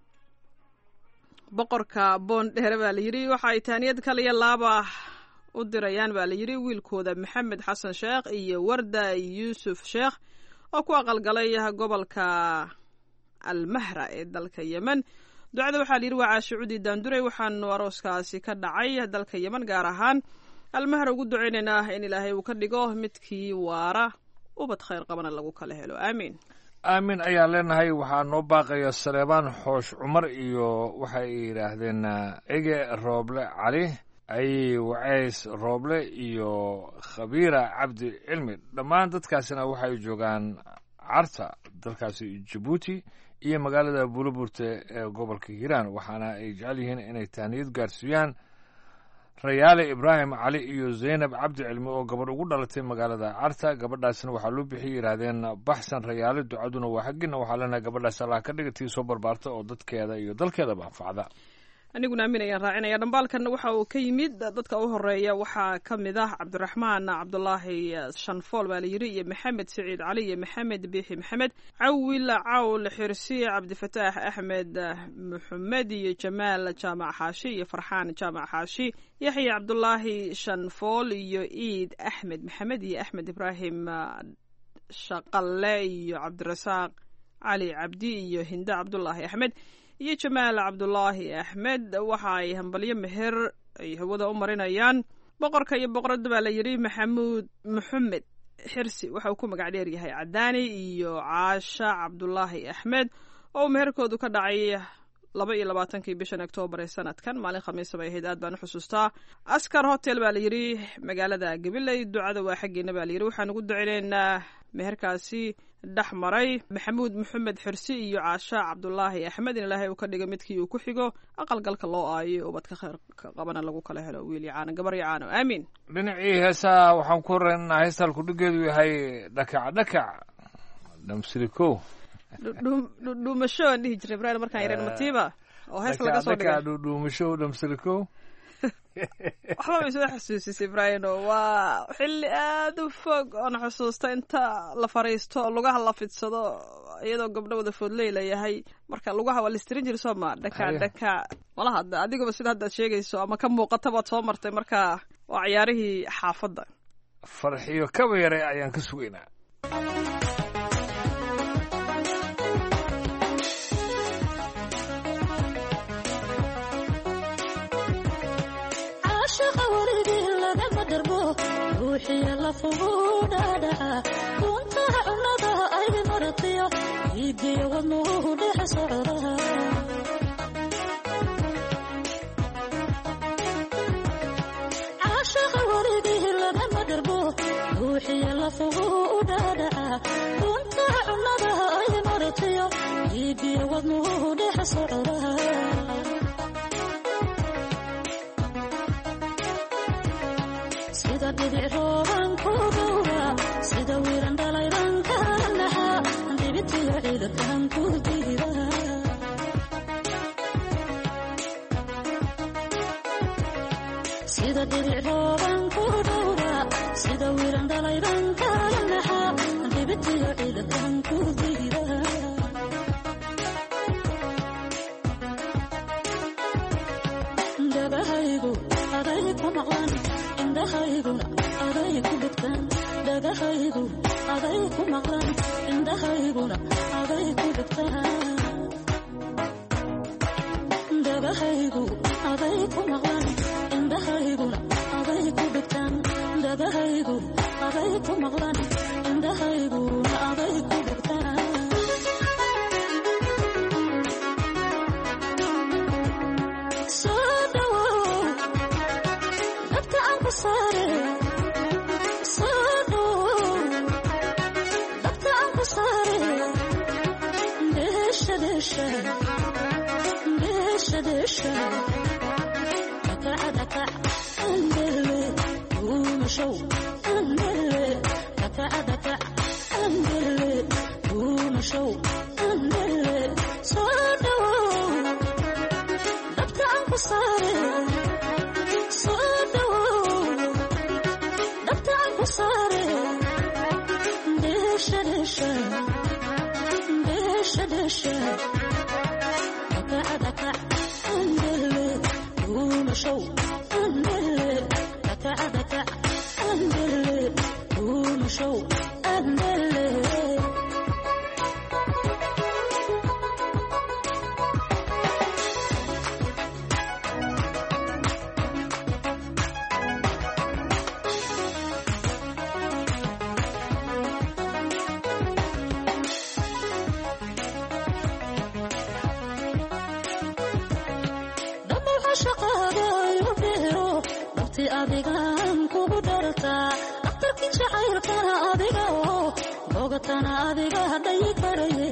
boqorka boondheere baa layidhi waxa ay taaniyad kaliya laaba u dirayaan baa layidhi wiilkooda maxamed xasan sheekh iyo warda yuusuf sheekh oo ku aqalgalay gobolka almahra ee dalka yemen ducada waxaa layidhi waa caashicuudi daandurey waxaanu arooskaasi ka dhacay dalka yemen gaar ahaan almahra ugu ducaynaynaa in ilaahay uu ka dhigo midkii waara ubad khayr qabana lagu kala helo aamiin aamin ayaan leenahay waxaa noo baaqaya saleebaan xoosh cumar iyo waxay yidhaahdeen ege rooble cali ayi wacays rooble iyo khabiira cabdi cilmi dhammaan dadkaasina waxay joogaan carta dalkaasi jabuuti iyo magaalada buulaburte ee gobolka hiiraan waxaana ay jecel yihiin inay tahniyad gaarsiiyaan rayaale ibraahim cali iyo zaynab cabdi cilmi oo gabadh ugu dhalatay magaalada carta gabadhaasna waxaa loo bixiyay yidhaahdeen baxsan rayaale ducaduna waa xaggiina waxaa leenahay gabadhaas allah ka dhiga tii soo barbaarta oo dadkeeda iyo dalkeedaba anfacda aniguna aamin ayaan raacinaya dhambaalkanna waxa uu ka yimid dadka u horeeya waxaa ka mid ah cabdiraxmaan cabdulaahi shanfool baa layidhi iyo maxamed siciid cali iyo maxamed biixi maxamed cawil cawl xirsi cabdifataax axmed maxamed iyo jamaal jaamac xaashi iyo farxaan jaamac xaashi yaxya cabdulaahi shanfool iyo iid axmed maxamed iyo axmed ibraahim shaqalle iyo cabdirasaaq cali cabdi iyo hinde cabdulaahi axmed iyo jamaal cabdulaahi axmed waxa ay hambalyo meher ay hawada u marinayaan boqorka iyo boqoradda baa la yidhi maxamuud maxamed xirsi waxa uu ku magac dheer yahay cadaani iyo caasha cabdulaahi axmed oo uu meherkoodu ka dhacay laba iyo labaatankii bishan oktoobar ee sanadkan maalin khamiisa bay ahayd aad baan u xusuustaa askar hotel baa la yidhi magaalada gabiley ducada waa xaggeena baa layidhi waxaan ugu ducineynaa meherkaasi dhex maray maxamuud maxamed xirsi iyo caasha cabdulaahi axmed in ilaahay uu ka dhiga midkii uu ku xigo aqalgalka loo aayo ubadka kheyr ka qabana lagu kala helo wiil yacaano gabar yacaano aamiin dhinacii heesaha waxaan ku horeynaa heestaan kudhigeedu yahay dhakac dhakac dhamsirikow dhuumasho aan dhihi jiray ibrahim markaan yareen matiiba oo hees laga soo dhigay dhuumasho dhamsirikow waxba bay soo xasuusisay ibraahino waa xilli aada u fog oon xusuusta inta la fariisto lugaha la fidsado iyadoo gabdho wada foodley layahay marka lugaha waa listirin jiri soo ma dhaka dhaka malaha adiguba sida haddaad sheegayso ama ka muuqata baad soo martay marka waa ciyaarihii xaafadda farxiyo kaba yare ayaan ka sugaynaa ruuxiya lafugu dhaadhaca duntaha cunnada ay maratiyo iidiyo wadnuhu dhex socda caashaqa warigii lagama dharbo ruuxiya lafugu dhaadhaca duntaha cunnada ay maratiyo iidiyo wadnuhu dhex socda sida dhibic rooban ku dhowra sida wiiran dhalayban ka naxa dhibitiyo ciidakan ku diida sida dhibic rooban ku dhowra sida wiiran dhalayban ka naxa dhibitiyo ciidakan ku diida dabahaygu aday ku maqlan indhahayguna aday ku dhigtaan dhagahaygu aday ku maqlan indhahayguna aday ku dhigtaan dhagahaygu aday ku maqlan indhahayguna aday ku dhigtaan dhagahaygu aday ku maqlan indhahayguna aday ku dhigtaan doortana adiga hadhayi karaye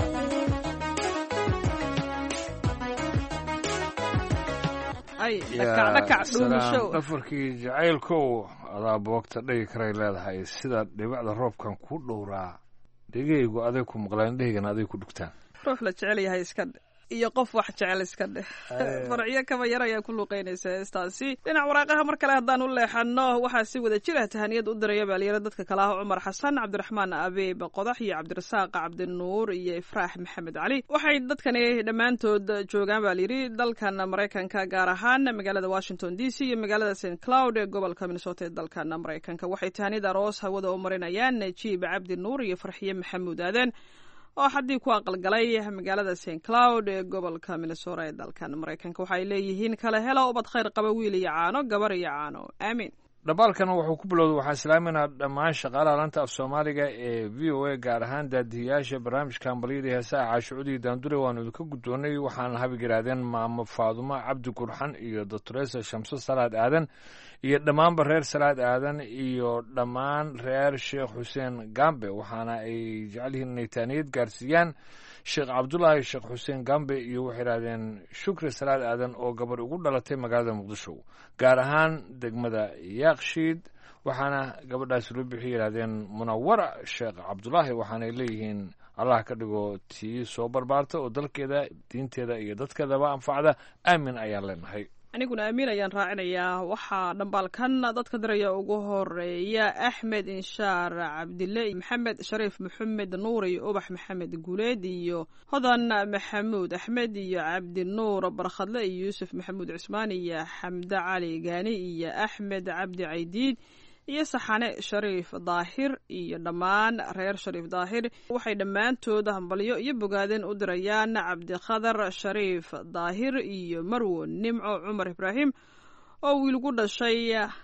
ay dhakac dhakac dhuumasho dhafarkii jacaylkow adaa boogta dhigi karay leedahay sida dhibacda roobkan ku dhowraa dhegeygu aday ku maqlaan dheheygana aday ku dhugtaan ruux la jecel yahay iska dhe iyo qof wax jecel iska dheh farciyo kaba yar ayaa ku luuqeynaysa heestaasi dhinac waraaqaha mar kale haddaan u leexano waxaa si wada jira tahaniyad u diraya baalyaro dadka kale ah cumar xasan cabdiraxmaan abeeb qodax iyo cabdirasaaq cabdinuur iyo ifraax maxamed cali waxay dadkani dhammaantood joogaan baa layidhi dalkan maraykanka gaar ahaan magaalada washington d c iyo magaalada st cloud ee gobolka minnesota ee dalkan maraykanka waxay tahaniyad aroos hawada u marinayaan najiib cabdi nuur iyo farxiye maxamuud aaden oo xaddii ku aqalgalay magaalada st cloud ee gobolka minnesota ee dalkan maraykanka waxaay leeyihiin kala helo ubad khayr qaba wiil iyo caano gabar iyo caano aamiin dhambaalkan wuxuu ku bilowday waxaa islaaminaa dhammaan shaqaalaha lanta af soomaaliga ee v o a gaar ahaan daadihiyaasha barnaamijka hambalyadii heesaha caashucudii daandure waanu idinka guddoonnay waxaana habig yidhaahdeen maamo faadumo cabdi gurxan iyo doctoresa shamso salaad aadan iyo dhammaanba reer salaad aadan iyo dhammaan reer sheekh xuseen gambe waxaana ay jecel yihiin inay taaniyad gaarsiiyaan sheekh cabdulaahi sheekh xuseen gambe iyo waxay yidhahdeen shukri salaad aadan oo gabarh ugu dhalatay magaalada muqdisho gaar ahaan degmada yaakshiid waxaana gabadhaasi loo bixi yidhahdeen munawara sheekh cabdulaahi waxaanay leeyihiin allah ka dhigo tii soo barbaarta oo dalkeeda diinteeda iyo dadkeedaba anfacda aamin ayaan leenahay aniguna amiin ayaan raacinayaa waxaa dhambaalkan dadka diraya ugu horeeya axmed inshaar cabdille maxamed shariif maxamed nuur iyo ubax maxamed guuleed iyo hodan maxamuud axmed iyo cabdinuur barkhadle iyo yuusuf maxamuud cusmaan iyo xamde cali gaani iyo axmed cabdi caydiid iyo saxane shariif daahir iyo dhammaan reer shariif daahir waxay dhammaantood hambalyo iyo bogaadeen u dirayaan cabdikhadar shariif daahir iyo marwo nimco cumar ibraahim oo wiilgu dhashay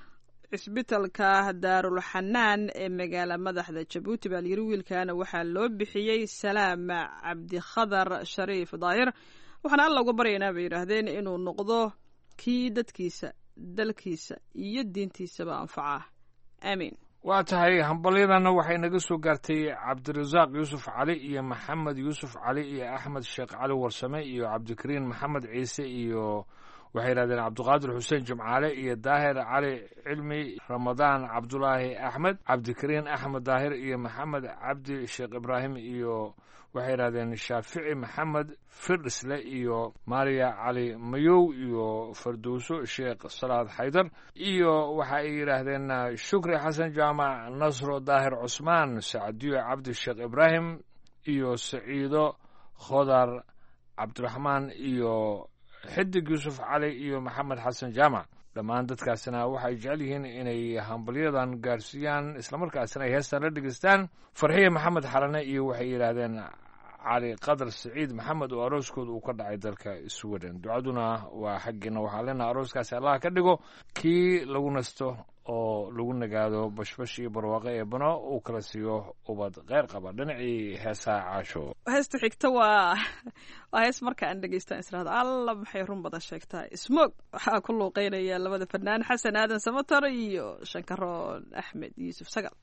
cisbitalka daarul xanaan ee magaala madaxda jabuuti baa layiri wiilkana waxaa loo bixiyey salaam cabdikhadar shariif daahir waxaana alla uga baryaynaa bay yidhaahdeen inuu noqdo kii dadkiisa dalkiisa iyo diintiisaba anfaca aamiin waa tahay hambalyadanna waxay naga soo gaartay cabdirasaaq yuusuf cali iyo maxamed yuusuf cali iyo axmed sheekh cali warsame iyo cabdikariin maxamed ciise iyo waxay yidhahdeen cabdiqaadir xuseen jimcaale iyo daahir cali cilmi ramadaan cabdulaahi axmed cabdikariin axmed daahir iyo maxamed cabdi sheekh ibraahim iyo waxay yidhahdeen shaafici maxamed firdhisle iyo maariya cali mayow iyo fardowso sheekh salaad xaydar iyo waxa ay yidhaahdeen shukri xasan jaamac nasro daahir cusmaan sacdiyo cabdi sheekh ibraahim iyo saciido khodar cabdiraxmaan iyo xidig yuusuf cali iyo maxamed xasan jaamac dhammaan dadkaasina waxay jecel yihiin inay hambalyadan gaarsiiyaan islamarkaasina ay heestan la dhegeystaan farxiya maxamed xalane iyo waxay yidhaahdeen cali qadar saciid maxamed oo arooskooda uu ka dhacay dalka sweden ducaduna waa xaggiina waxaa leenaha arooskaasi allah ka dhigo kii lagu nasto oo lagu nagaado bashbash iyo barwaaqo ee bano uu kala siiyo ubad kheyr qaba dhinacii heesaha caasho heesta xigta waa waa hees marka aan dhegeystaan israhda alla maxay run badan sheegtaa smog waxaa ku luuqeynaya labada fanaan xasan aadan samatar iyo shankaroon axmed yuusuf sagal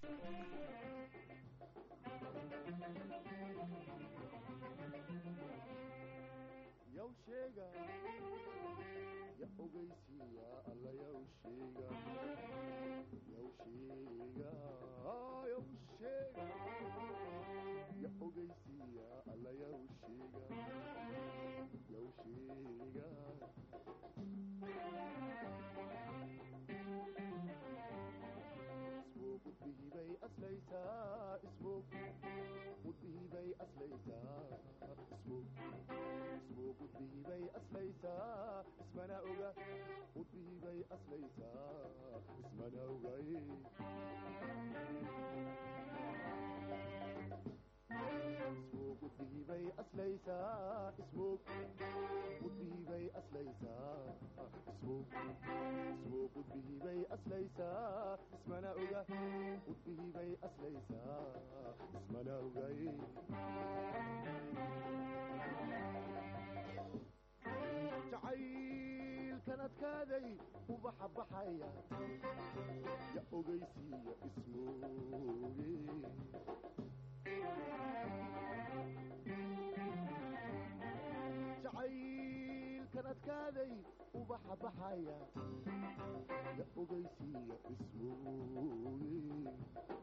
kan adkaaday ubaxa baxaya ya ogeysiiya ismooye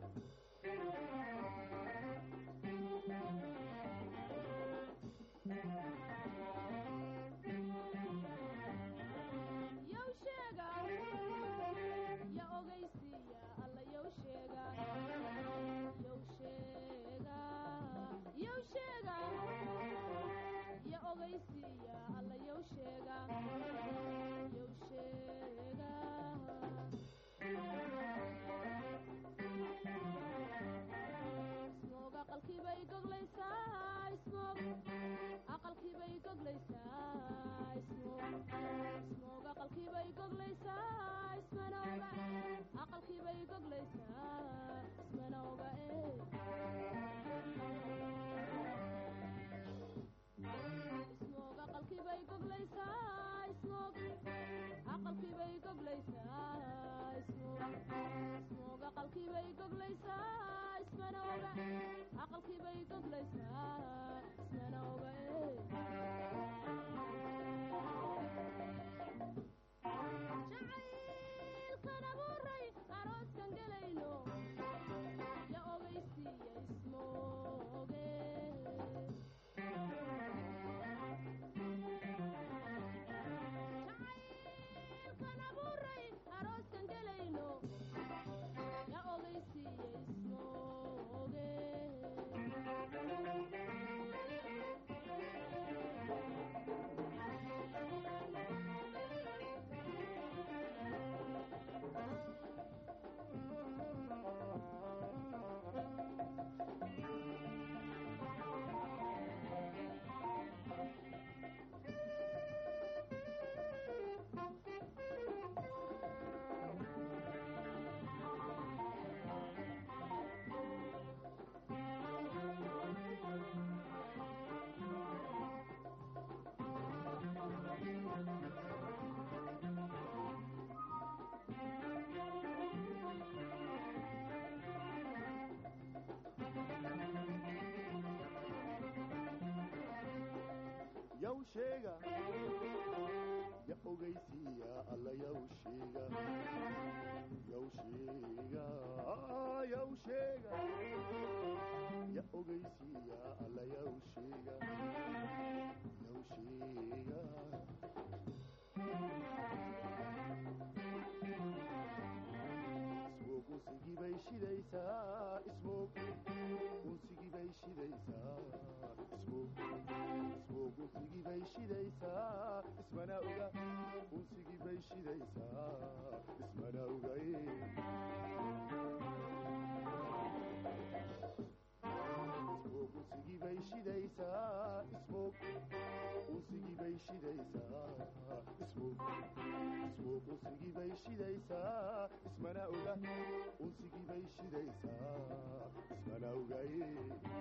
yaw sheega ya ogeysiiya alla yaw sheega yaw sheega yaw sheega ya ogeysiiya alla yaw sheega yaw sheega ismoog unsigii bay shidaysaa ismoog unsigii bay shidaysaa ismoog ismoog unsigii bay shidaysaa ismana oga unsigii bay shidaysaa ismana ogaye ismoog unsigii bay shidaysaa ismoog unsigii bay shidaysaa ismoog ismoog unsigii bay shidaysaa ismana oga unsigii bay shidaysaa ismana ogaye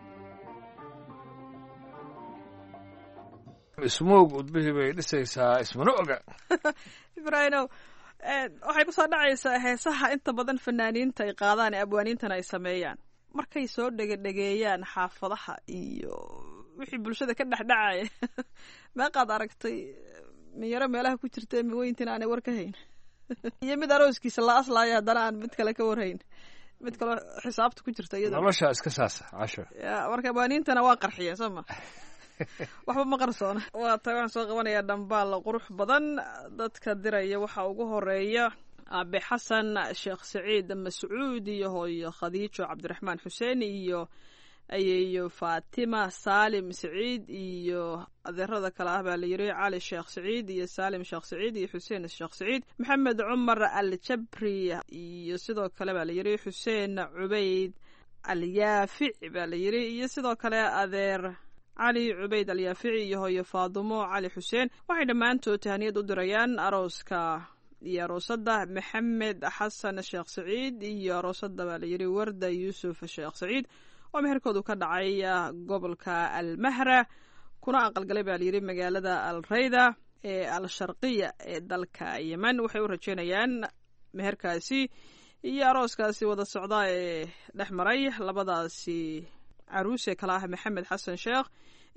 ismoog udbihii bay dhisaysaa ismana oga ibraahimow waxay ku soo dhacaysaa heesaha inta badan fanaaniinta ay qaadaan ee abwaaniintana ay sameeyaan markay soo dhegedhegeeyaan xaafadaha iyo wixii bulshada ka dhexdhacaya meeqaad aragtay minyaro meelaha ku jirta miweyntina aanay war ka hayn iyo mid arooskiisa la aslaayo haddana aan mid kale ka warhayn mid kaloo xisaabta ku jirta iyada nolosha iska saasa casho ya marka abwaaniintana waa qarxiya soo ma waxba ma qarsoona waa tahay waxaan soo qabanayaa dhambaal qurux badan dadka diraya waxaa ugu horeeya aabe xasan sheekh saciid mascuud iyo hooyo khadiijo cabdiraxmaan xuseen iyo ayeeyo faatima saalim saciid iyo adeerada kale ah baa la yiri cali sheekh saciid iyo saalim sheekh saciid iyo xuseen sheekh saciid maxamed cumar aljabri iyo sidoo kale baa la yiri xuseen cubayd alyaafic baa la yiri iyo sidoo kale adeer cali cubayd alyaafici iyo hooyo faadumo cali xuseen waxay dhammaantood tahaniyad u dirayaan arooska iyo aroosadda maxamed xasan sheekh saciid iyo aroosadda baa layidhi warda yuusuf sheekh saciid oo meherkoodu ka dhacay gobolka almahra kuna aqalgalay baa layidhi magaalada alreyda ee al-sharqiya ee dalka yemen waxay u rajeynayaan meherkaasi iyo arooskaasi wada socda ee dhex maray labadaasi caruus ee kale ah maxamed xasan sheekh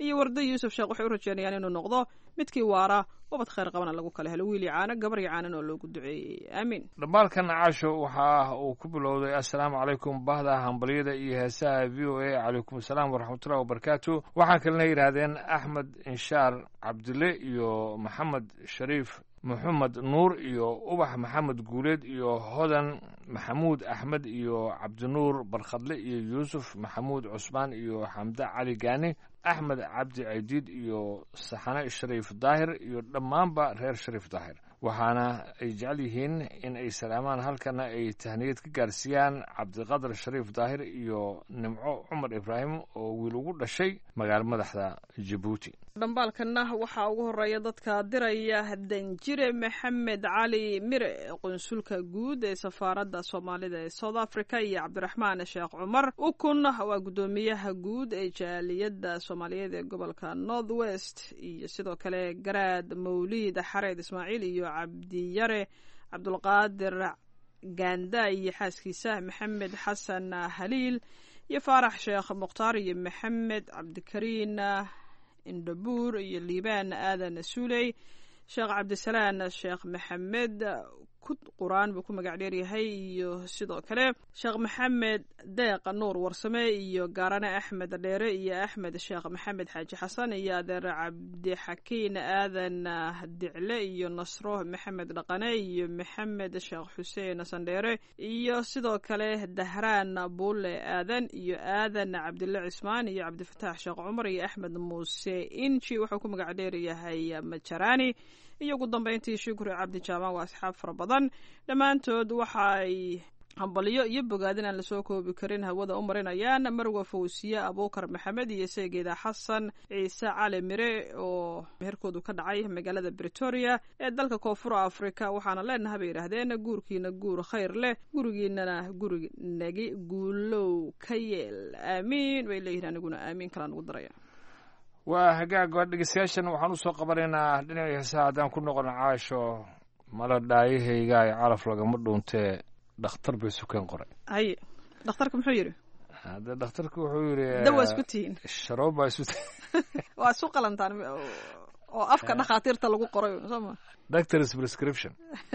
iyo warda yuusuf sheekh waxay u rajeynayaan inuu noqdo midkii waara ubad khayr qabana lagu kala helo wiil iyo caano gabar iyo caanan oo loogu duceeyey aamiin dhambaalkan caasho waxa uu ku bilowday assalaamu calaykum bahda hambalyada iyo heesaha v o a calaykum asalaam waraxmatullahi wabarakaatu waxaa kalena yidhaahdeen axmed inshaar cabdille iyo maxamed shariif maxamed nuur iyo ubax maxamed guuleed iyo hodan maxamuud axmed iyo cabdinuur barkhadle iyo yuusuf maxamuud cusmaan iyo xamde cali gaani axmed cabdi caydiid iyo saxane shariif daahir iyo dhammaanba reer shariif daahir waxaana ay jecel yihiin in ay salaamaan halkana ay tahniyad ka gaarsiiyaan cabdiqadar shariif daahir iyo nimco cumar ibraahim oo wiil ugu dhashay magaalo madaxda jabuuti dhambaalkana waxaa ugu horeeya dadka diraya danjire maxamed cali mire qunsulka guud ee safaaradda soomaalida ee south africa iyo cabdiraxmaan sheekh cumar ukun waa guddoomiyaha guud ee jaaliyadda soomaaliyeed ee gobolka north west iyo sidoo kale garaad mawliid xareed ismaaciil iyo cabdiyare cabdulqaadir gaanda iyo xaaskiisa maxamed xasan haliil iyo faarax sheekh mukhtaar iyo maxamed cabdikariin indhabuur iyo liibaan aadan suuley sheekh cabdisalaan sheekh maxamed qur-aan buu ku magac dheeryahay iyo sidoo kale sheekh maxamed deeq nuur warsame iyo gaarane axmed dheere iyo axmed sheekh maxamed xaaji xasan iyo adeer cabdixakiin aadan dicle iyo nasro maxamed dhaqane iyo maxamed sheekh xuseen sandheere iyo sidoo kale dahraan buule aadan iyo aadan cabdille cismaan iyo cabdifataax sheekh cumar iyo axmed muuse inji wuxuu ku magac dheeryahay majaraani iyo ugu dambeyntii shukri cabdi jaamaan waa asxaab fara badan dhammaantood waxa ay hambalyo iyo bogaadin aan lasoo koobi karin hawada u marinayaan marwa fawsiye abuukar maxamed iyo seegeeda xasan ciise cali mire oo meherkoodu ka dhacay magaalada bretoria ee dalka koonfur africa waxaana leenaha bay yidhaahdeen guurkiina guur khayr leh gurigiinana gurig nagi guulow ka yeel aamiin bay leeyihin aniguna aamiin kalaan ugu daraya waa hagaaga dhegeystayaashan waxaan usoo qabanaynaa dhinaca heesaha haddaan ku noqono caasho mala dhaayahayga ay calaf lagama dhuuntee dhakhtar bay sukeen qoray haye dhakhtarka muxuu yidhi hadde dhakhtarka wuxuu yidhi dawa isku tihiin sharoob baa isu tihiin waa isu qalantaan oo afka dhakhaatiirta lagu qoray soo ma doctors prescription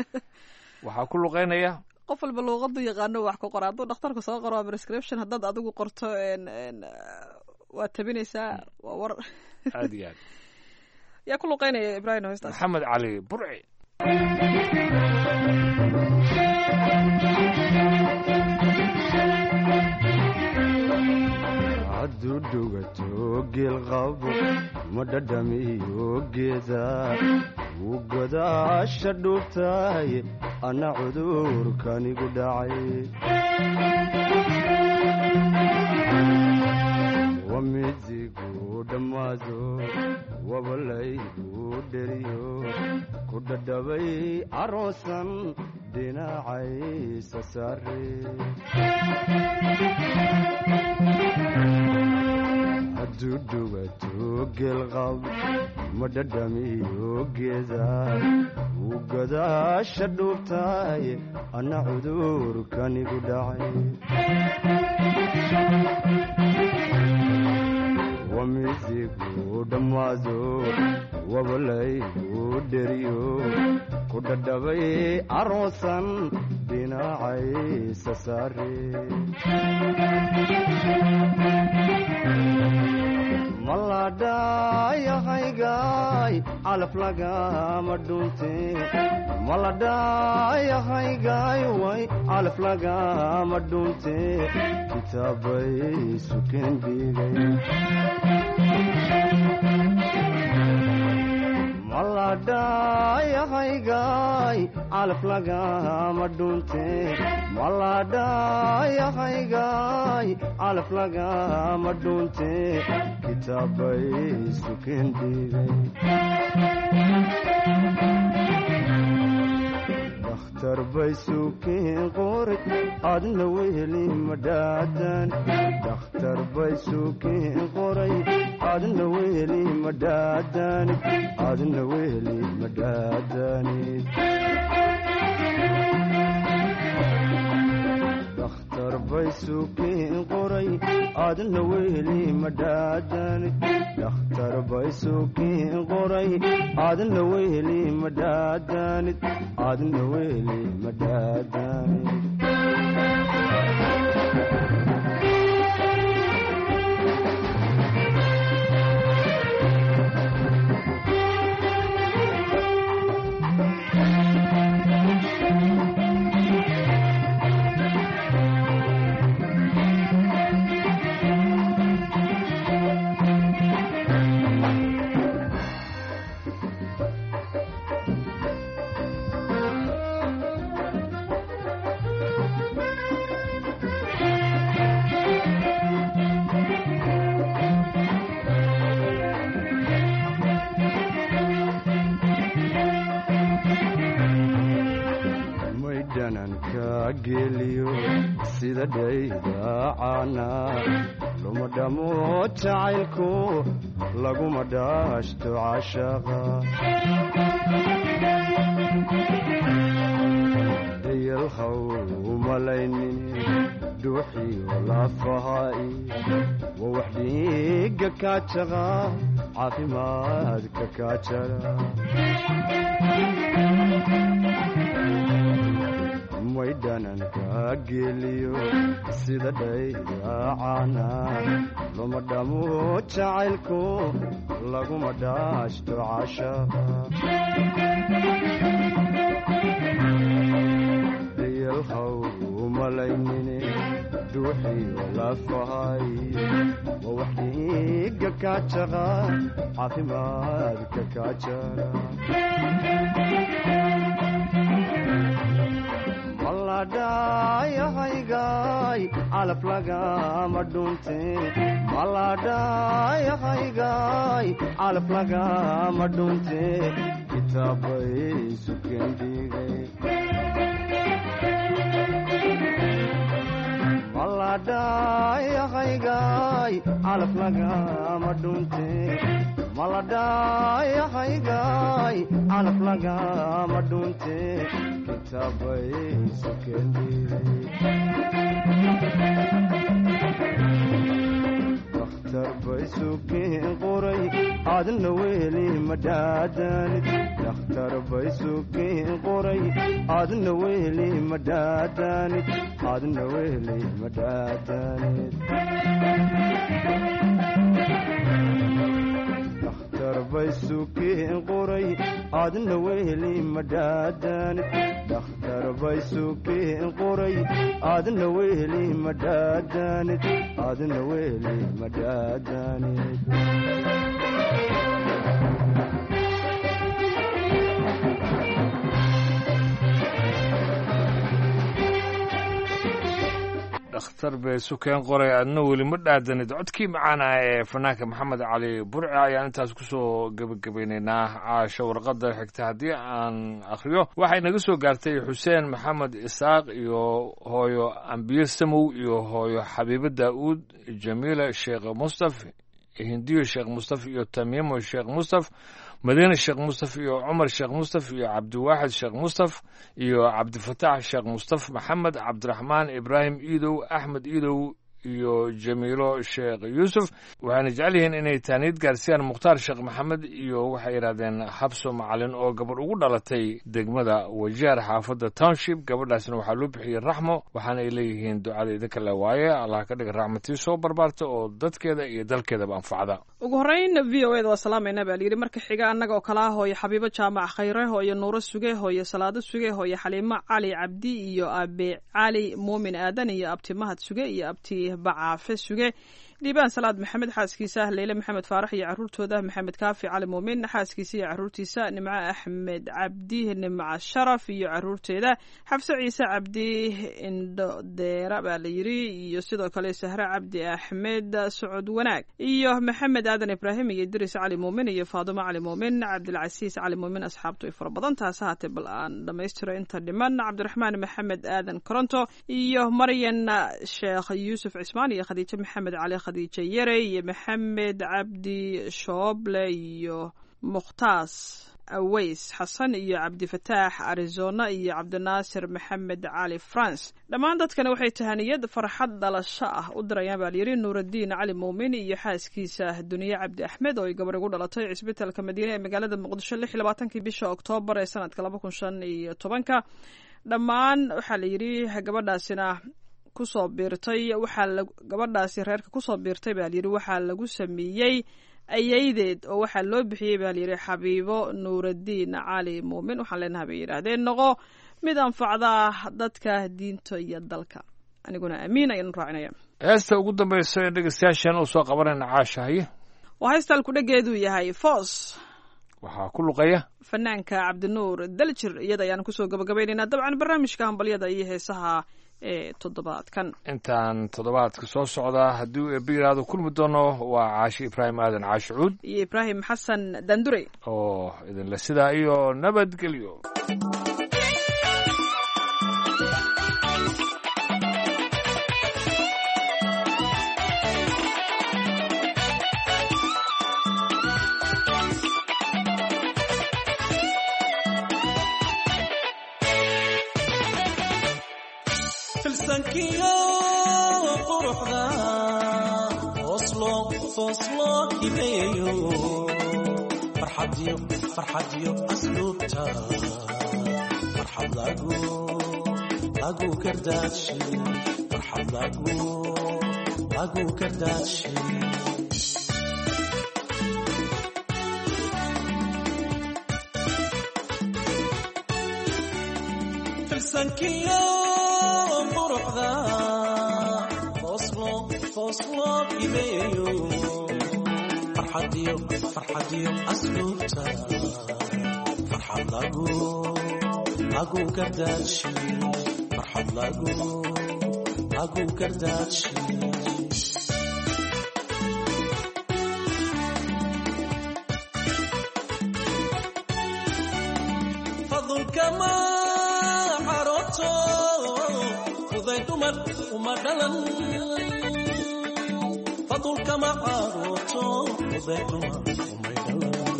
waxaa ku luqeynaya qof walba luuqadu yaqaano wax ku qora hadduu dhakhtarku soo qoro prescription haddaad adigu qorto waa tabinaysaa waa war aad iyo aad yaa ku luqeynaya ibrahim hostas maxamed cali burci hadduu dhugato geelqabo ma dhadhamiyo geeda wuu godaasha dhuubtahay anna cudurkanigu dhacay wamidigu dhammaado wabalaygu dheriyo ku dhadhabay aroosan dhinacaysa saare hadduu dhugato geelqab ma dhadhamiyo geeda wuu godaasha dhuubtahay anna cudurkanigu dhacay wamidigu dhammaado wabalaygu dheriyo ku dhadhabay aroosan dhinacaysa saare maladhayahaygaay calaf lagama dhunte maladhayahaygaay way calaf lagama dhunte kitaabay sukeen dhiigay maladhayahaygaay calaf lagama dhunte maladhayahaygaay calaf lagama dhunte kitaabay sukeen dhiigay dakhtar bay sukeen qoray adna weheli madhaadan dakhtar bay sukeen qoray adna weheli madhaadanid adna weheli madhaadanid dakhtar bay sukeen qoray adna weheli madhaadanid dhakhtar bay suukiin qoray adna weheli madhaadanid adna weheli madhaadanid maydhananka geliyo sida dhaydaacana luma dhamo jacaylku laguma dhaashto cashaqa dayalhaw umalaynin dhuuxiyo lafaha'i waa wax dhiiga kaajaqa caafimaadka kaajara maydhananka geliyo sida dhaydaacana luma dhamo jacaylku laguma dhaashto cashaqa dayalhaw umalaynine dhuuxiyo lafahay waa wax dhiiga kaajaqa caafimaadka kaajara maladhayahaygaay calaf lagama dhunte maladhayahaygaay calaf lagama dhunte kitaabay sukendhigay maladhayahaygaay calaf lagama dhunte maladhayahaygaay calaf lagama dhunte kitaabay dakhtar bay suukiin qoray adna weheli madhaadanid dakhtar bay suukiin qoray adna weheli madhaadanid adna weheli madhaadanid dakhtar bay suukiin qoray adna weheli madhaadanid dakhtar bay suukiin qoray adna weheli madhaadanid adna weheli madhaadanid dhakhtar bay sukeen qoray adna weli ma dhaadanid codkii macaana ee fanaanka maxamed cali burci ayaan intaas kusoo gebagabaynaynaa caasho warqadda xigta haddii aan akhriyo waxay naga soo gaartay xuseen maxamed isaaq iyo hooyo ambiye samow iyo hooyo xabiibo daa'uud jamiila sheekh mustaf hindiyo sheekh mustaf iyo tamiimo sheekh mustaf madiine sheekh mustaf iyo cumar sheekh mustaf iyo cabdiwaaxid sheekh mustaf iyo cabdifataax sheekh mustaf maxamed cabdiraxmaan ibraahim iidow axmed iidow iyo jamiilo sheekh yuusuf waxayna jecel yihiin inay taaniid gaarsiiyaan mukhtaar sheekh maxamed iyo waxay yidhahdeen habso macalin oo gabadh ugu dhalatay degmada wajaar xaafadda township gabadhaasna waxaa loo bixiyey raxmo waxaana ay leeyihiin ducada idinka le waaye allah ka dhiga raxmatii soo barbaarta oo dadkeeda iyo dalkeedaba anfacda ugu horreyn v o eda waa salaamayna baa layidhi marka xiga annaga oo kala ah hooyo xabiibo jaamac khayre hooyo nuuro suge hooyo salaado suge hooyo xaliimo cali cabdi iyo abe cali muumin aadan iyo abti mahad suge iyo abti bacaafe suge dhiibaan salaad maxamed xaaskiisa leyle maxamed faarax iyo caruurtooda maxamed kaafi cali muumin xaaskiisa iyo caruurtiisa nimco axmed cabdi nimco sharaf iyo caruurteeda xafse ciise cabdi indhodeera baa la yidhi iyo sidoo kale sahre cabdi axmed socod wanaag iyo maxamed aadan ibraahim iyo idris cali muumin iyo faadumo cali muumin cabdilcasiis cali muumin asxaabtu ay fara badan taas haatee bal aan dhammaystiro inta dhiman cabdiraxmaan maxamed aadan koronto iyo maryan sheekh yuusuf cismaan iyo khadiijo maxamed cali khadiijo yare iyo maxamed cabdi shooble iyo mukhtaas aweys xasan iyo cabdifataax arizona iyo cabdinaasir maxamed cali france dhammaan dadkani waxay tahaniyad farxad dhalasho ah u dirayaan baa layidhi nuuraddiin cali muumin iyo xaaskiisa duniye cabdi axmed oo ay gabar ugu dhalatay cisbitaalka madiine ee magaalada muqdisho lix iyo labaatankii bisha oktoobar ee sanadka laba kun shan iyo tobanka dhammaan waxaa layidhi gabadhaasina kusoo biirtay waxaa gabadhaasi reerka kusoo biirtay baa layidhi waxaa lagu sameeyey ayaydeed oo waxaa loo bixiyey baa layidhi xabiibo nuuraddiin cali muumin waxaan leenahay bay yidhaahdeen noqo mid anfacda dadka diinta iyo dalka aniguna amiin ayaan raacinaya heesta ugu dambaysa ee dhegeystayaashan uu soo qabanayna caashahaye waa heystaalku dhageedu yahay foos waxaa ku luqeeya fanaanka cabdinuur daljir iyada ayaan kusoo gabagabaynaynaa dabcan barnaamijka hambalyada iyo heesaha ee toddobaadkan intaan toddobaadka soo socdaa haddii uu eebbe yidhaahdo kulmi doono waa caashi ibraahim aadan caashi cuud iyo ibraahim xasan dandurey oo idinle sidaa iyo nabadgelyo filsankiyo quruxda oslo fooslo hibeeyo farxadiyo farxadiyo asluubta farxad lagu lagu kardaashi farxad lagu lagu kardaashi filsankiyo quruxda fooslo fooslo hibeeyo farxadiyo farxadiyo asluubta farxad lagu lagu kardaashi farxad lagu lagu kardaashi fadulkama xaroto fuday dumar uma dhalan fadulkama xaroto fuday dumar umay dhalan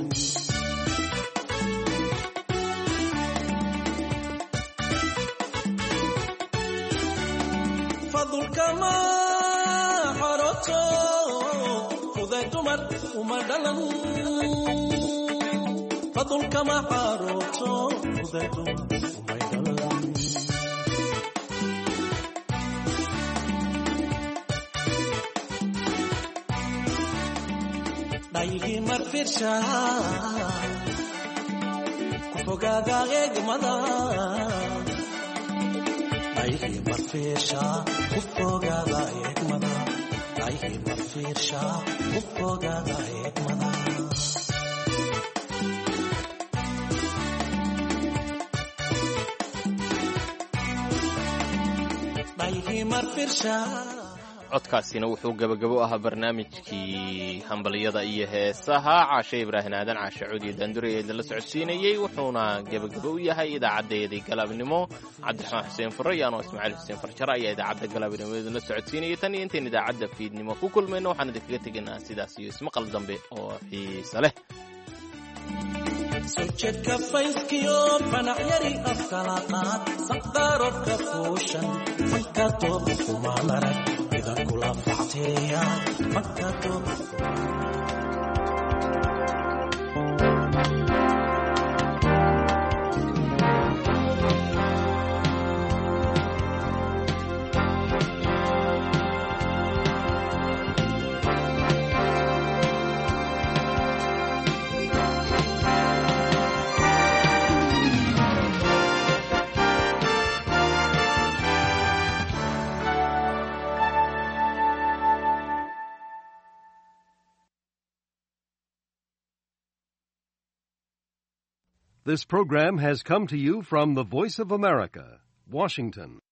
fadulkama xaroto fuday dumar uma dhalan fadulkama xaroto fuday dumar umay dhalan dhaygii marfirsha ku fogaada eegmada dhaygii marfirsha ku fogaada eegmada dhaygii marfirsha ku fogaada eegmada dhaygii marfirsha codkaasina wuxuu gebagabo ahaa barnaamijkii hambalyada iyo heesaha caashe ibraahim aadan caashe cuudi daandure ee idinla socodsiinayey wuxuuna gebagabo u yahay idaacadeedii galabnimo cabdiraxmaan xuseen fure iyo anoo ismaaciil xuseen farjare ayaa idaacadda galabnimo idinla socodsiinayay tan iyo intayn idaacadda fiidnimo ku kulmayno waxaan idinkaga tegaynaa sidaas iyo ismaqal dambe oo xiise leh sojadka fayskiyo fanacyari afkala qaad saqdaarodka fuushan fanka doob kumaan arag idankula facteeya fanka doob This program has come to you from the Voice of America, Washington.